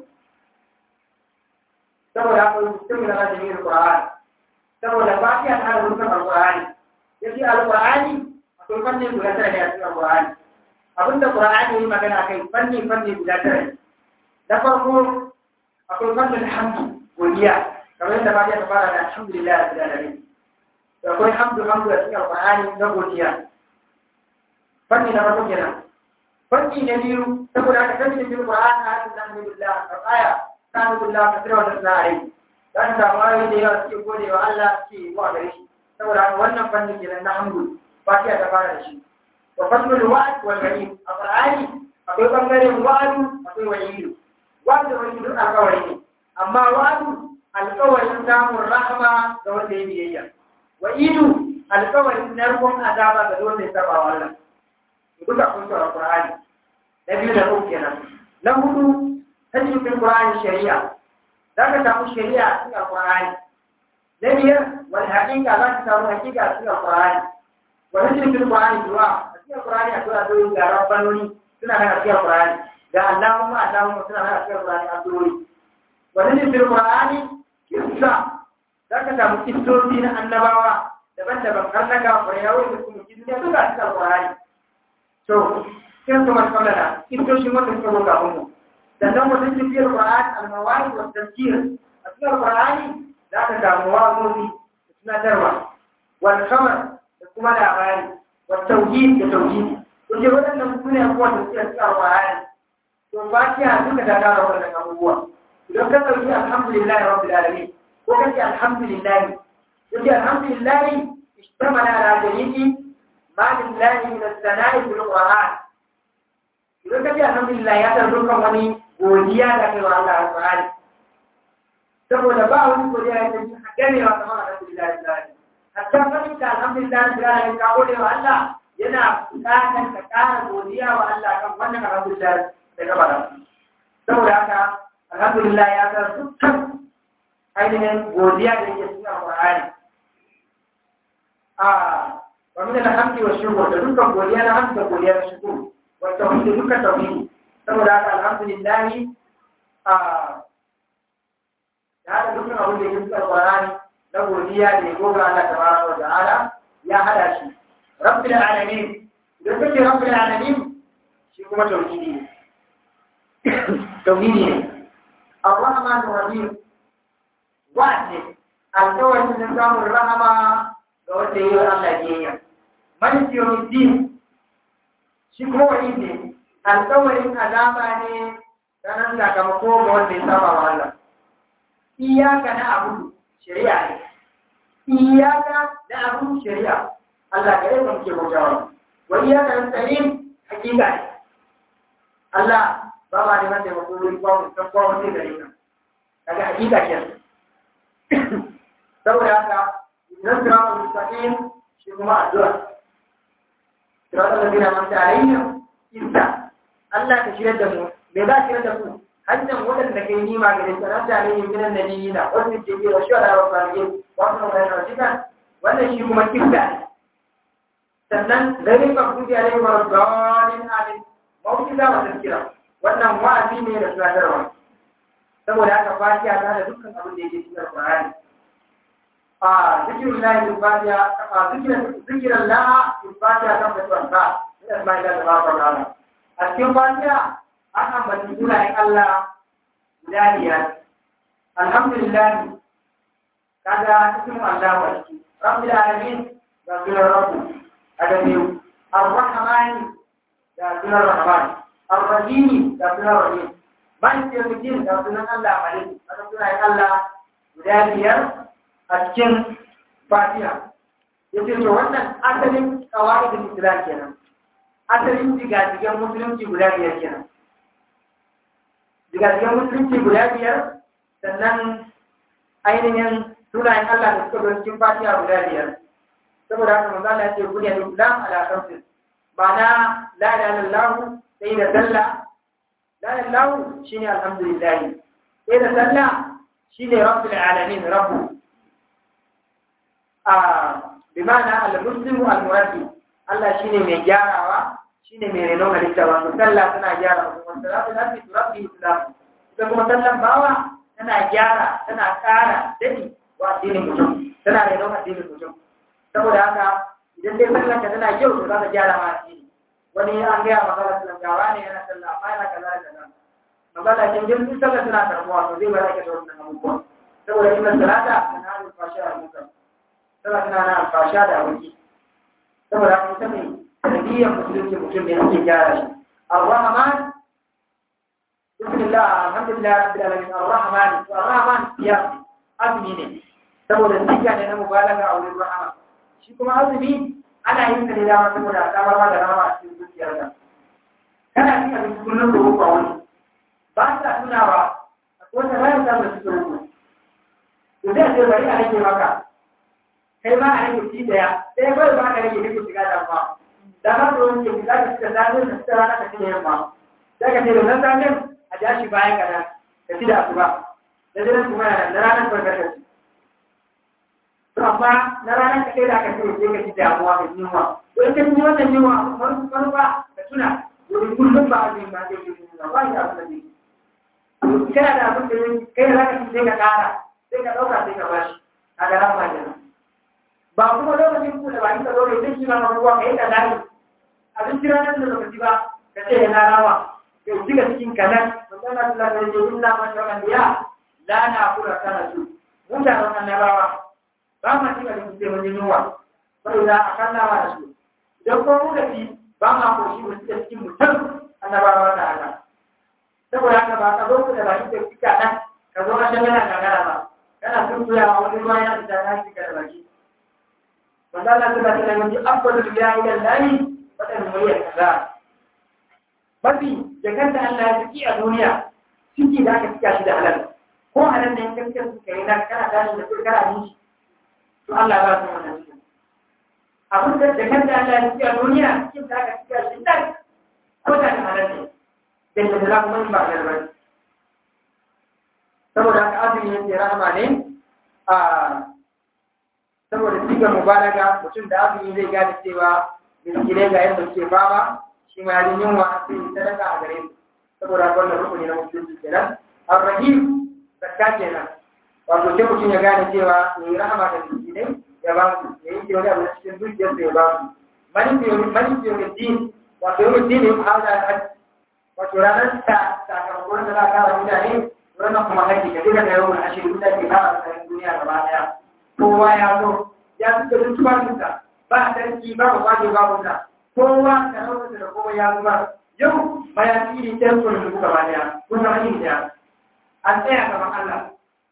saboda akwai mutum da na jami'ar qur'ani saboda fatiha ta rubutun alqur'ani yace alqur'ani akwai fannin guda tara ne a cikin alqur'ani abinda Qur'ani yi magana kai fanni fanni guda tara na farko akwai fannin hamdu godiya kamar yadda Fatiha ta fara da alhamdulillah rabbil alamin akwai hamdu hamdu a cikin alqur'ani na godiya fanni na farko kenan fanni na biyu saboda haka kan cikin alqur'ani hadin alhamdulillah aya alhamdulillah kasira wa tasna alai dan da mai da yawa suke gode wa Allah suke wa gare shi saboda haka wannan fanni kenan na hamdu Fatiha ta fara da shi wa fannul wa'd wal ghanim alqur'ani akwai bangaren wa'adu akwai wa'idu wa'adu da wa'idu alƙawari ne amma wa'adu alƙawarin samun rahama ga wanda ya biyayya wa'idu alƙawarin narkon azaba ga wanda ya saba wa Allah duka kun tsara Qur'ani na biyu da uku kenan na hudu tajibin Qur'ani shari'a za ka samu shari'a a cikin Qur'ani na biyar wani haƙiƙa za ka samu haƙiƙa a cikin Qur'ani wani tajibin Qur'ani du'a a cikin Qur'ani akwai addu'o'i ga rabbanoni suna nan a cikin Qur'ani ga Allahumma Allahumma suna nan a cikin Qur'ani addu'o'i wani tajibin Qur'ani kissa za ka samu kissoci na annabawa daban-daban har na gafarai yawon da kuma duniya duka a cikin Qur'ani to sai su masu kallada kistoshin wata suka roƙa mu sannan wata tafiyar Qur'an al-mawari wa tafsir a cikin Qur'ani za ka samu wa'azozi da tunatarwa wal khabar da kuma labari wa tauhid da tauhid to je waɗannan su ne abubuwa da suke cikin Qur'ani to fatiha duka ta tara waɗannan abubuwa idan ka ɗauki alhamdulillahi rabbil alamin ko kace alhamdulillahi kace alhamdulillahi ishtamala ala jami'i ما لله من الثناء في القرآن idan ka ce alhamdulillah ya san dukkan wani godiya da kai wa Allah alƙur'ani saboda ba wani godiya ya san gane wa kamar alhamdulillah alƙur'ani hatta fadin ka alhamdulillah alƙur'ani ka gode wa Allah yana buƙatar ka ƙara godiya wa Allah kan wannan alhamdulillah da ka faɗa saboda haka alhamdulillah ya san dukkan ainihin godiya da yake cikin alƙur'ani a ومن الحمد والشكر تذكر قوليا الحمد وقوليا الشكر والتوحيد ذكر التوحيد ثم ذاك الحمد لله هذا ذكر أقول لك في القرآن لو قوليا ليقول الله تبارك وتعالى يا هذا شيء رب العالمين ذكر رب العالمين شيء كما توحيدي توحيدي الرحمن الرحيم واحد الكون من الرحمة ga wanda yi wa Allah biyayya. Maliki yau din shi kuma wani ne, alkawarin azaba ne ranar sakamako ga wanda ya saba wa Allah. Iyaka na abu shari'a ne. Iyaka na abu shari'a. Allah ga yadda muke bautawa. Wa iyaka na tsarin hakika ne. Allah ba ba neman taimako wuri kwa mutum kwa wani gare ka. Daga hakika ke. Saboda haka نصراط المستقيم شكما الدعاء صراط الذين أنعمت عليهم إنت الله تشير دمو ماذا تشير دمو حتى ولد لكي نيما قد أنعمت عليهم من النبيين والصديقين والشهداء والصالحين وحسن أولئك رفيقا wannan shi kuma kifta ne sannan gari mafuti alaihi wa rabbalin amin mawukiza wa tazkira wannan wa'azi ne da tunatarwa saboda haka fatiha ta da dukkan abin da yake cikin Qur'ani ذكر الله في الفاتحة ذكر ذكر الله في الفاتحة كم تتوقع من أسماء الله تبارك وتعالى أذكر الفاتحة أنا بتقول لك الله ولانيا الحمد لله كذا اسم الله وجهي رب العالمين رب الرب أدميو الرحمن رب الرحمن الرحيم رب الرحيم مالك يوم الدين رب الله مالك رب الله ولانيا a cikin fatiha ya ce to wannan asalin kawa'idin islam kenan asalin jigajigan musulunci guda biyar kenan jigajigan musulunci guda biyar sannan ainihin sunayen Allah da suka zo cikin fatiha guda biyar saboda haka manzo Allah ya ce buniyal islam ala khamsin ma'ana la ilaha illallah sai da sallah la ilaha illallah shine alhamdulillah sai da sallah shine rabbul alamin rabbu bimana al-muslimu al-muwaddi Allah shine mai gyarawa shine mai renon halitta wato sallah tana gyara mutum salatu nabi rabbi islam ita kuma sallan bawa tana gyara tana ƙara dadi wa addinin mutum tana renon addinin mutum saboda haka idan dai sallan ka tana kyau to za ta gyara ma addini wani an gaya magana sallan gawa ne yana sallah amma yana kaza da kaza magana kin jin duk sallan tana karbuwa to zai bar ake da wannan abubuwa saboda inna salata tana hannun fasha a muka tana tana na fasha da abinci saboda haka ita ne tarbiyyar musulunci mutum ne ake gyara shi ar-rahman bismillah alhamdulillah rabbil alamin ar-rahman ar-rahman ya azumi ne saboda siga ne na mubalaga a wurin rahama shi kuma azumi ana yin sa ne dama saboda samar ma da rahama a cikin zuciyarka kana cin abinci kullum da rufa wani ba sa tunawa wanda bayan samun su rufu to zai ce bari a rage maka kai ma a rage ci daya sai kawai ba ka rage ne ku shiga damuwa da ba da wani ke za ka cika zanen da suka rana ka ci da yamma sai ka ce da nan zanen a ja shi bayan ka ka ci da asuba da jiran kuma yana na ranar barkatar ci to amma na ranar ka kai da aka ce sai ka ci damuwa ka ji yunwa to in ka ci wannan yunwa manufa ka tuna domin kullum ba a zai ma zai yi yunwa ba ya abu da zai kana da abin da kai da zaka sai ka kara sai ka dauka sai ka bashi a ga ran majina ba kuma lokacin ku da ba ka zo da shi ma ruwa kai ka dai abin jira nan da lokaci ba ka ce yana rawa kai diga cikin kanan wannan Allah da yake inna man tamandiya la na kula kana su mun da wannan rawa ba ma cika da kuke mun yunwa sai da akalla wa su idan ko mu da shi ba ma ko shi mu cikin mutum annabawa da Allah saboda haka ba ka zo ku da baki da kika nan ka zo a shan yana gagara ba kana tuntuya wani ruwa ya fita na kika da baki wanda Allah ta ta da yi afdalu ya ila lahi wadan muryar kaza mafi jakan da Allah ya fiki a duniya ciki da aka cika shi da halal ko halal ne kan kan suka yi na kana tashi da kurkara ni shi to Allah ba su wannan cikin abin da jakan da Allah ya fiki a duniya cikin da aka cika shi da ko da halal ne da da za kuma ba da bane saboda haka azumi yake rahama ne a saboda siga mubalaga mutum da azumi zai gane cewa miskinai ga yadda suke fama shi ma yarin yunwa sai yi sadaka a gare su saboda wannan rukuni na musulunci kenan arrahim zakka kenan wato sai mutum ya gane cewa ya yi rahama da miskinai ya ba su ya yi wani abu na cikin dukiyarsa ya ba su mani fiye da din wato yau din ya fara da wato ranar ta sakamakon da za a kara mutane ranar kuma haƙi da duka da yawon ashirin da ke kara tsarin duniya gaba ɗaya kowa ya zo ya fi da duk tuwatinsa ba sarki ba ba kwaje ba kusa kowa da raunarsa da kowa ya zuba yau mayafi ne ta yankunan da gaba ɗaya kun zama yin ɗaya an tsaya gaban Allah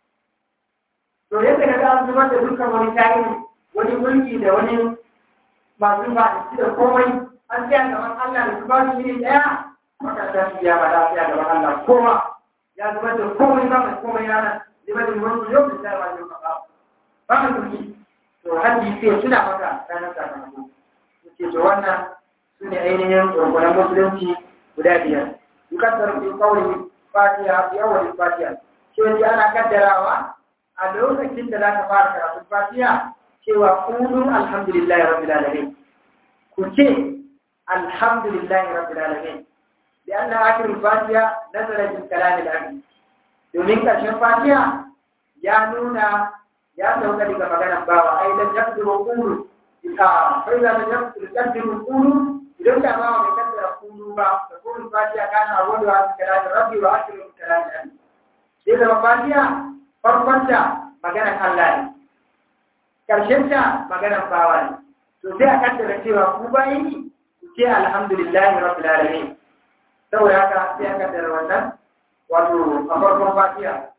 to yadda ka ga an zubar da dukkan wani tarihi wani mulki da wani masu ba da komai an tsaya gaban Allah da zubar da iri ɗaya makarantar su ya bada ya gaban Allah kowa ya zama da komai ba mai komai yana zama da wani yau da sai ba yau ba ba mai kuɗi to hajji sai suna maka ranar sakamako suke to wannan su ne ainihin rukunan musulunci guda biyar yukaddar fi qawli fatiha fi awwal fatiha ce wani ana kaddarawa a lokacin da zaka fara karatun fatiha cewa qulu alhamdulillahi rabbil alamin ku ce alhamdulillahi rabbil alamin لأن آخر الفاتحة نزل من كلام الأبي domin ƙarshen fatiha ya nuna ya sauka daga maganar bawa ai dan yaqdiru qulu ita fa idza lam yaqdiru qulu idan da bawa bai kaddara qulu ba da qulu fatiha kana awwalu wa kalam rabbi wa akhiru kalam abi sai da fatiha farkon ta maganar Allah ne ƙarshen ta maganar bawa ne to sai a kaddara cewa ku bayi ku ce alhamdulillahi rabbil alamin saboda haka sai aka kaddara wannan wato a farkon fatiha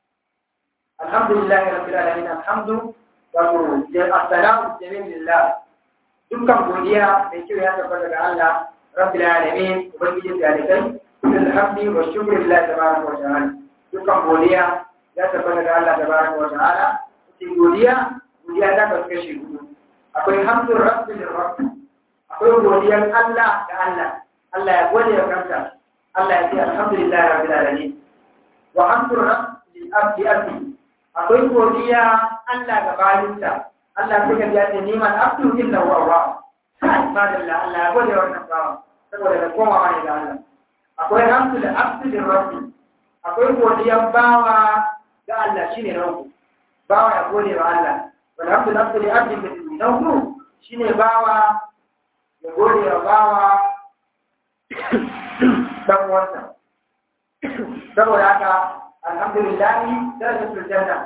alhamdulillah rabbil alamin alhamdu wato assalamu jamilillah dukkan godiya da kyau ya tabbata ga Allah rabbil alamin ubangiji da kai alhamdi wa shukru lillahi tabaraka wa ta'ala dukkan godiya ya tabbata ga Allah tabaraka wa ta'ala sai godiya godiya ta kasu kashi hudu akwai hamdu rabbil rabb akwai godiyar Allah ga Allah Allah ya gode wa kanta Allah ya ce alhamdulillah rabbil alamin wa hamdu rabbil abdi abdi akwai godiya Allah ga bayinsa Allah sai ka ji ce neman abdu illa wa wa sai madalla Allah ya gode wa wannan bawa saboda da koma wani ga Allah akwai hamdu da abdu da rabbi akwai godiyan bawa ga Allah shine rabbu bawa ya gode wa Allah wal hamdu da abdu da abdi da rabbu shine bawa ya gode wa bawa dan uwansa saboda haka alhamdulillah darajatul janna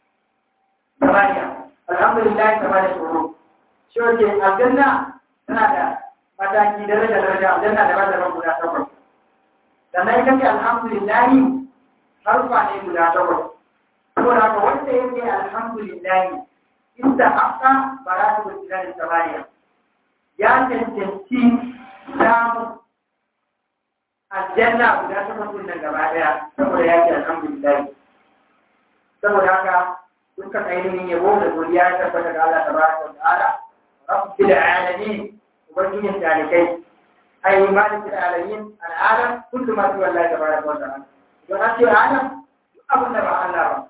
ثمانية الحمد لله ثمانية شهور شو ce aljanna tana da mataki daraja daraja aljanna da bada ran guda takwas sannan ita ce alhamdulillah harfa ne guda takwas saboda haka wanda yake alhamdulillah inda haka baratu billahi samaniya ya cancanci samun aljanna guda takwas din nan gaba daya saboda ya ce alhamdulillah saboda haka dukkan ainihin yabo da godiya ya tabbata ga Allah tabaraka wa ta'ala rabbil alamin ubangijin talikai ai malikul alamin al'alam kullu ma tuwa Allah tabaraka wa ta'ala don an ce alam duk abin da ba Allah ba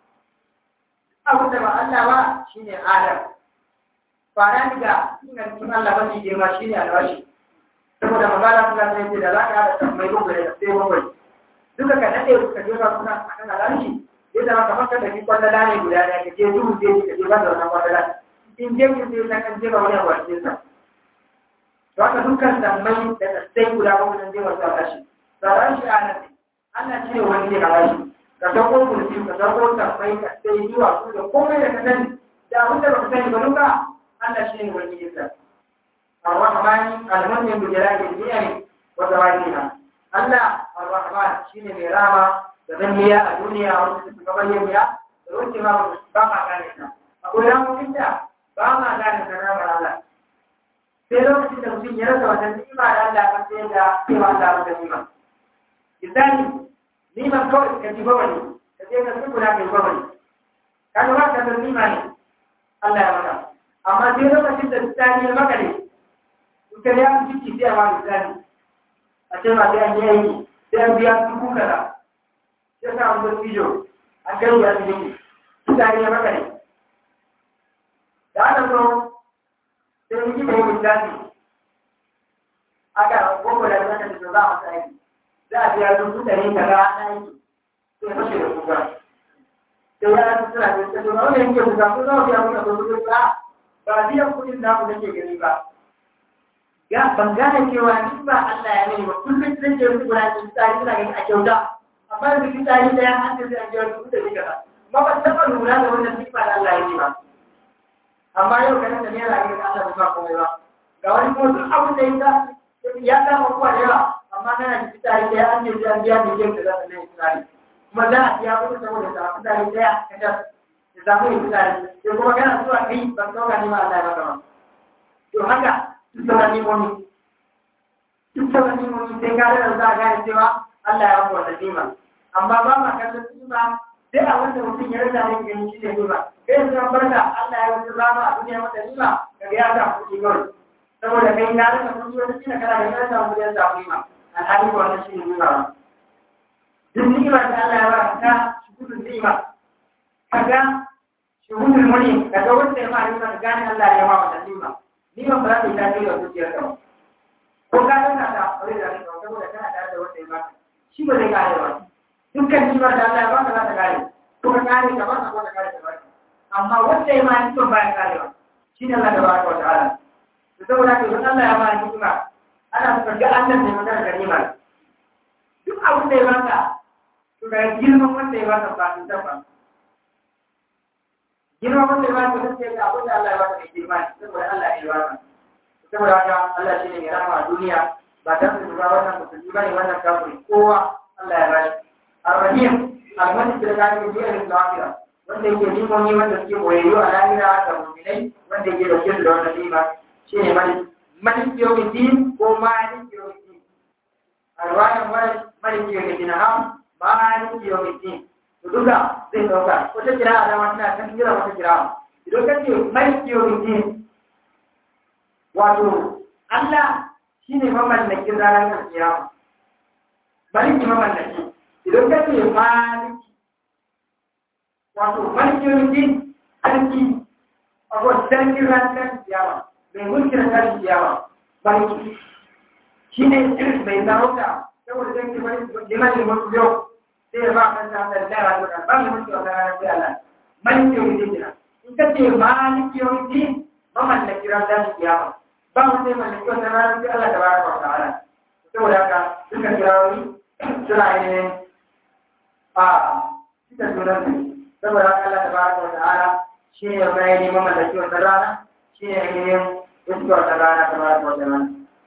abin da ba Allah ba shine alam fara daga sunan cikin Allah mafi girma shine alwashi saboda magana kuma sai ce da za ka haɗa mai bakwai da sai bakwai duka ka nade ka jefa suna akan alwashi zai zama kamar ka tafi kwallala ne guda ɗaya ka je duhu je ka je banda wannan kwallala in je ki sai na kan jefa wani abu a cikin sa to haka dukkan sammai da sai guda bakwai nan jefa su a kashi tsaron shi a nan Allah shi ne wani ne a kashi ka sauko mulki ka sauko sammai ka sai zuwa su da komai da ka sani da abin da baka sani ba duka Allah shi ne wani ne sa Ar-Rahmani al-Mu'min bi jalali al-Ni'am wa zawaliha Allah Ar-Rahman shine mai rama da zanniya a duniya wanda suka bayyana da wacce ma ba ma gane ta akwai ramukin da ba ma gane ta ramar Allah sai lokacin da mutum ya rasa wannan ni'ima da Allah kan sai da cewa Allah ba ta ni'ima misali ni'ima kawai ka ji ba wani ka je ka tsukuna ka yi ba wani ka ga ba ka da ni'ima ne Allah ya maka amma sai lokacin da tsani ya maka ne in ka ya fi ciki sai a ma misali a ce ma sai an yi aiki sai an biya dubu kaza ya sa an bar fijo an kai ya fi jiki mutane ya maka ne da aka zo sai mun yi mai misali aka gogo da zaka da za a sai za a biya dubu ɗari kaza na yi sai fashe da kuka sai ya rasu suna da ta zuwa wani yanke kuka ko za a biya kuka dubu ɗari ba ba biyan kuɗin da ku nake gani ba ya ban gane cewa ni ba Allah ya mani ba kullum zan je wani gudanar da tsari suna gani a kyauta amma da fitsari da ya hanci zai ajiyar su da nika ba ma ba taɓa lura da wannan sifa da Allah ya ce ba amma yau kanin da naira ne da Allah ba komai ba ga wani kuma duk abin da ya ya kama kuwa da yawa amma kana da fitsari da ya hanci zai biya miliyan da za ta nai fitsari kuma za a biya kuɗi saboda ta fitsari da ya kasar ya samu yin fitsari sai kuma kana zuwa kai ban ɗauka ne ma Allah ya maka ba to haka duk sauran nimomi duk sauran nimomi sai ka da za a gane cewa Allah ya maka wannan nima amma ba ma kallon nima sai a wanda mutum ya rasa ne gani shi ne nima kai yanzu an barka Allah ya wuce rama a duniya mata nima kaga ya sa kuɗi kawai saboda kai na rasa kuɗi wata kila kana da ya samu kuɗi ya samu nima alhali ko wannan shi ne nima ba duk nima da Allah ya ba ka shukudun nima kaga shuhudul muni kaga wanda ya ma nima ka gane Allah ya ma wannan nima nima ba za ta yi tasiri a zuciyarka ba ko ka dana da aure da rai saboda kana tare da wanda ya ba shi ba zai kare ba dukkan nimar da Allah ya baka za ta kare ko ka kare ka ba ko ka kare ka ba amma wanda ya ma ni ba ya kare ba shi ne Allah da baraka wa ta'ala to saboda haka idan Allah ya ba ni kuma ana so ga Allah ne magana da nima duk abin da ya baka to ga girman wanda ya baka ba sun tabbata girman wanda ya baka sai ga abin da Allah ya baka da girma saboda Allah ya baka saboda haka Allah shi ne mai rahama a duniya ba ta su ba wannan musulmi bane wannan kafiri kowa Allah ya bashi Ar-Rahim al-Malik da gani da jiya da lafiya wanda yake limoni wanda suke boyayyo a lahira da mu'minai wanda yake da kin da wannan lima shine Malik Malik yawmiddin ko Malik yawmiddin Ar-Rahim Malik yawmiddin ha Malik yawmiddin to duka zai dauka wata kira da wata ta kira wata kira idan kace Malik yawmiddin wato Allah shi ne mamallakin ranar kiyama maliki mamallaki idan ka ce maliki wato maliki yankin sarki wato sarki ranar kiyama mai mulkin ranar kiyama maliki shi ne mai sarauta saboda zai ke limanin mutu yau sai ya ba kan sa da dara da ba mai mulki wannan ranar kiyama maliki yankin kina in ka ce maliki yankin mamallaki ranar kiyama ba mu sai mallaki wannan ranar sai Allah tabaraka wa ta'ala saboda haka duka kirawoyi suna yin a cikin sunan su saboda haka Allah tabaraka wa ta'ala shi ne mai neman mallaki wannan rana shi ne ainihin iska wannan rana tabaraka wa ta'ala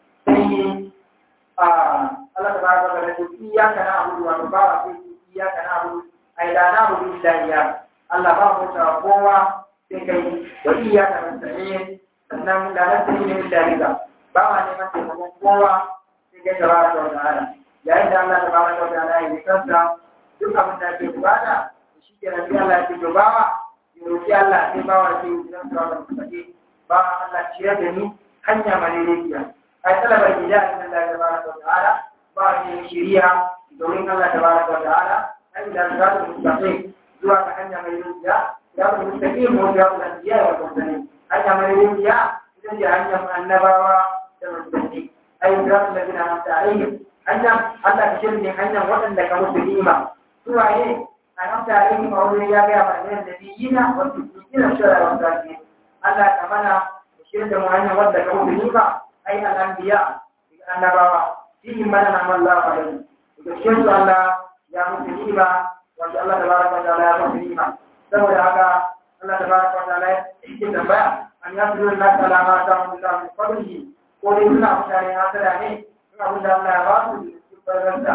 sai a Allah tabaraka wa ta'ala ce iyaka na abudu wa ba wa sai iyaka na abudu ai la na abudu illa iyaka Allah ba mu ta kowa sai kai wa iyaka nasta'in sannan la nasta'in illa bika ba ma neman taimakon kowa sai kai tabaraka wa ta'ala yayin da Allah tabaraka wa ta'ala ya yi kansa duk abin da ke bukata shi ke nan sai Allah ya ce to bawa ya roki Allah sai bawa ke yi zan tsara da kuɗi ba Allah ciyar da ni hanya malaikiya ai talabar gida in Allah ya tabaraka wa ta'ala ba ni shiriya domin Allah tabaraka wa ta'ala ai da zaka mustaqim zuwa ga hanya malaikiya ya ku mustaqim mu ya ku anbiya wa mursalin hanya malaikiya ita ce hanyar annabawa da mursalin ai da ladina amsa alaihim hanya Allah ka shirye hanyar waɗanda ka musu ni'ima suwaye a nan tare ni mawuri ya gaya mana da nabiyina wa siddiqina shara wa salihin Allah ka mana shirye da mu hanyar wadda ka musu ni'ima ai al-anbiya annabawa fihi mana na Allah alaihi da cikin su Allah ya musu ni'ima wanda Allah tabaraka wa ta'ala ya musu ni'ima saboda haka Allah tabaraka wa ta'ala yake tambaya an yasuru Allah ta'ala ma ta mun da min fadlihi ko dai suna mutane hasada ne abin da Allah ya ba su cikin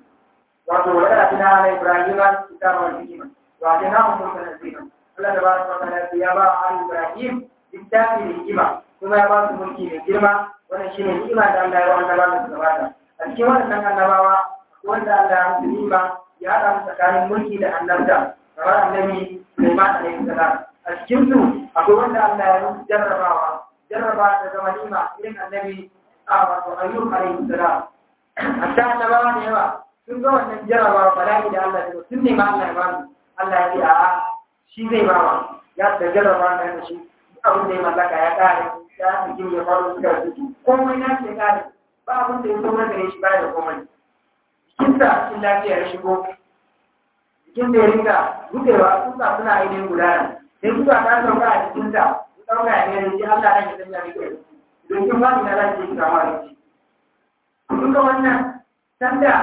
wato wa ya tina ala Ibrahim kitaba wal hikma wa tina mu mulkan azima Allah tabaraka wa ta'ala ya ba ala Ibrahim littafi da hikima kuma ya ba su mulki mai girma wannan shine ni'ima da Allah ya ba annabawa da gabata a cikin wannan annabawa wanda Allah ya musu ni'ima ya haɗa mu tsakanin mulki da annabta kamar annabi Sulaiman alaihi salam a cikin su akwai wanda Allah ya musu jarrabawa jarraba ta zama ni'ima irin annabi a wato ayyub alaihi salam hatta annabawa da yawa sun ga wannan jarabawa bala'i da Allah ya sun nema Allah ya bani Allah ya ce a'a shi zai ba wa ya da jarabawa da ya shi abin da ya mallaka ya kare ya fi ya faru suka rubutu komai na ce kare ba abin da ya zo na gare shi ba da komai jikinsa cikin lafiya ya shigo jikin da ya rinka rudewa kusa suna ainihin gudana sai kusa ta sauka a jikinsa ya ɗauka ya ne da shi Allah ya sanya mai kai don kin ba ni na lafiya ki kama da shi kun ga wannan sanda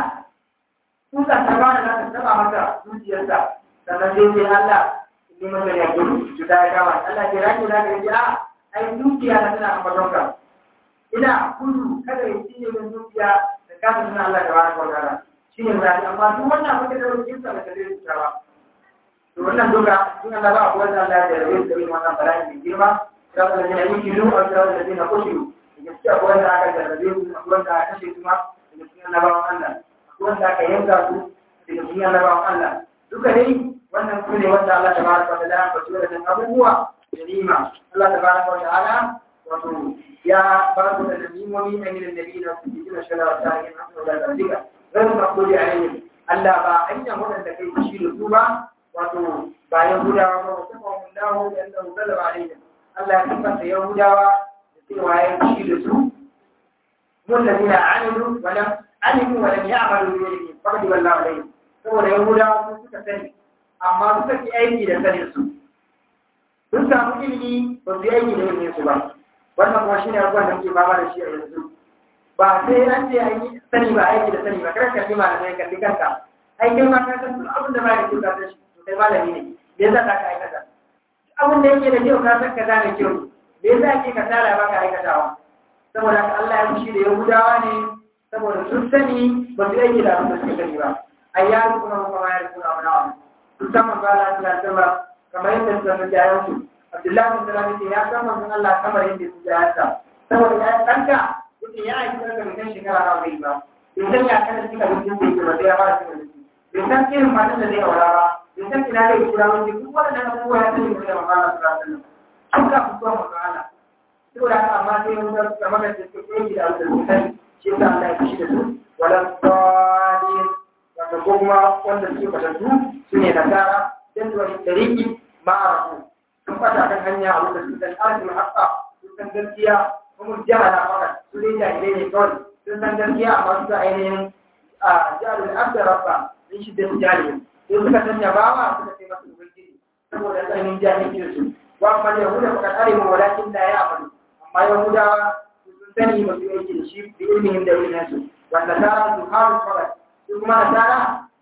kuka ta ba da zaka taba maka zuciyarsa sannan sai sai Allah ne maka ya gudu cuta ya kama Allah ke rage da ka ji a ai zuciya na tana ambaton ka ina kudu kada ya cinye min zuciya da kasa suna Allah da baraka wa ta'ala shine muradi amma duk wannan abin da zai kinsa da kare zuciya ba to wannan duka in Allah ba abuwa da Allah ya rabe da irin wannan bala'i mai girma sai Allah ya yi kilu a tsawon da dina kushiru gaskiya akwai wanda aka jarrabe su akwai wanda aka kashe su ma daga cikin annabawan Allah akwai wanda aka yanka su daga cikin annabawan Allah duka dai wannan su ne wanda Allah tabaraka wa ta'ala ya faɗi wadannan abubuwa da nima Allah tabaraka wa ta'ala wato ya ba su da nimomi a gidan nabi da su cikin shara ta yin abu da zalika zan ba kuli alaihim Allah ba hanyar waɗanda kai fushi da su ba wato ba Yahudawa ba wasu ba mun dawo da yanda uzalla alaihim Allah ya tabbata Yahudawa cewa ya ci da su mun da nuna amilu walam alimu walam ya'malu bi yadihi faqad wallahu alayhi saboda yahudawa sun suka sani amma suka ki aiki da sanin su sun samu ilimi ba su yi aiki da ilimin su ba wannan kuma shine abubuwan da muke fama da shi a yanzu ba sai an ce an yi sani ba aiki da sani ba kada ka kima da mai kalli kanka ai kai ma ka san duk abin da ba da kyau ka san shi to kai malami ne me yasa ka aikata abin da yake da kyau ka san kaza mai kyau me yasa ake kasala ba ka aikatawa saboda haka Allah ya fushi da Yahudawa ne saboda sun sani ba su yake da abin da suka sani ba ayyaru kuma kuma ya rubuta mana wa sun san manzo Allah sallallahu alaihi wasallam kamar yadda suka san jayan su Abdullahi bin Salam yace ya san manzo Allah kamar yadda su jayan sa saboda ya danka yace ya aiki daga mutan shekara nawa zai ba bai san ya kana cikin abincin da yake ba sai ya fara cikin abinci bai san irin matan da zai aura ba bai san ina zai kira wani duk wannan abubuwa ya sani da manzo Allah sallallahu alaihi wasallam an ka fito manzo Allah saboda haka amma sai mun ga kamar da suke yi da alƙur'ani shi da Allah ya kishi da su wala sadin wanda kuma wanda suke fatattu su ne nasara dan zuwa tariki ma'arafu sun fata kan hanya a wanda su san arzikin haƙƙa sun san gaskiya kuma jahala maka su ne jahilai ne kawai sun san gaskiya amma su ainihin a jihar da abda rabba sun shi da su jahilai sai suka sanya bawa suka sai masu ubangiji saboda tsananin jahilcin su wa amma da yahuda fakat alimu walakin la ya'malu amma yahudawa sun sani ba su aiki da shi da ilmin da ilimin su wanda tara su haru fakat su kuma nasara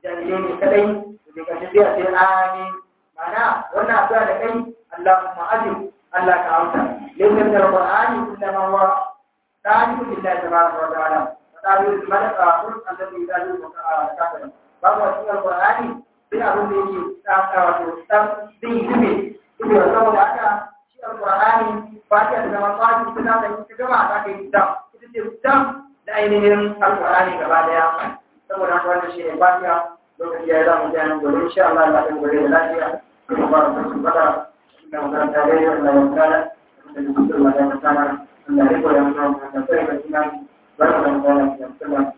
jahilai ne kadai da ka sai a ce amin mana wannan addu'a da kai Allahumma ajib Allah ka amsa laysa al-qur'ani illa ma huwa ta'rifu billahi tabaraka wa ta'ala ta'rifu malaka qul alladhi yadallu wa ta'ala babu cikin al-qur'ani sai abin da yake tsaka wato tsam zai yi zube zube saboda haka shi al-qur'ani fatiha da zama fatiha ta da ita gaba za ka yi dam ita ce dam da ainihin al-qur'ani gaba daya saboda haka wannan shi ne fatiha lokaci ya zamu ji an gobe insha Allah Allah ya gobe da lafiya kuma ba mu san fada da makaranta da yau da yau da da dukkan magana sana Allah ya koya mana da sai da kuma barka da Allah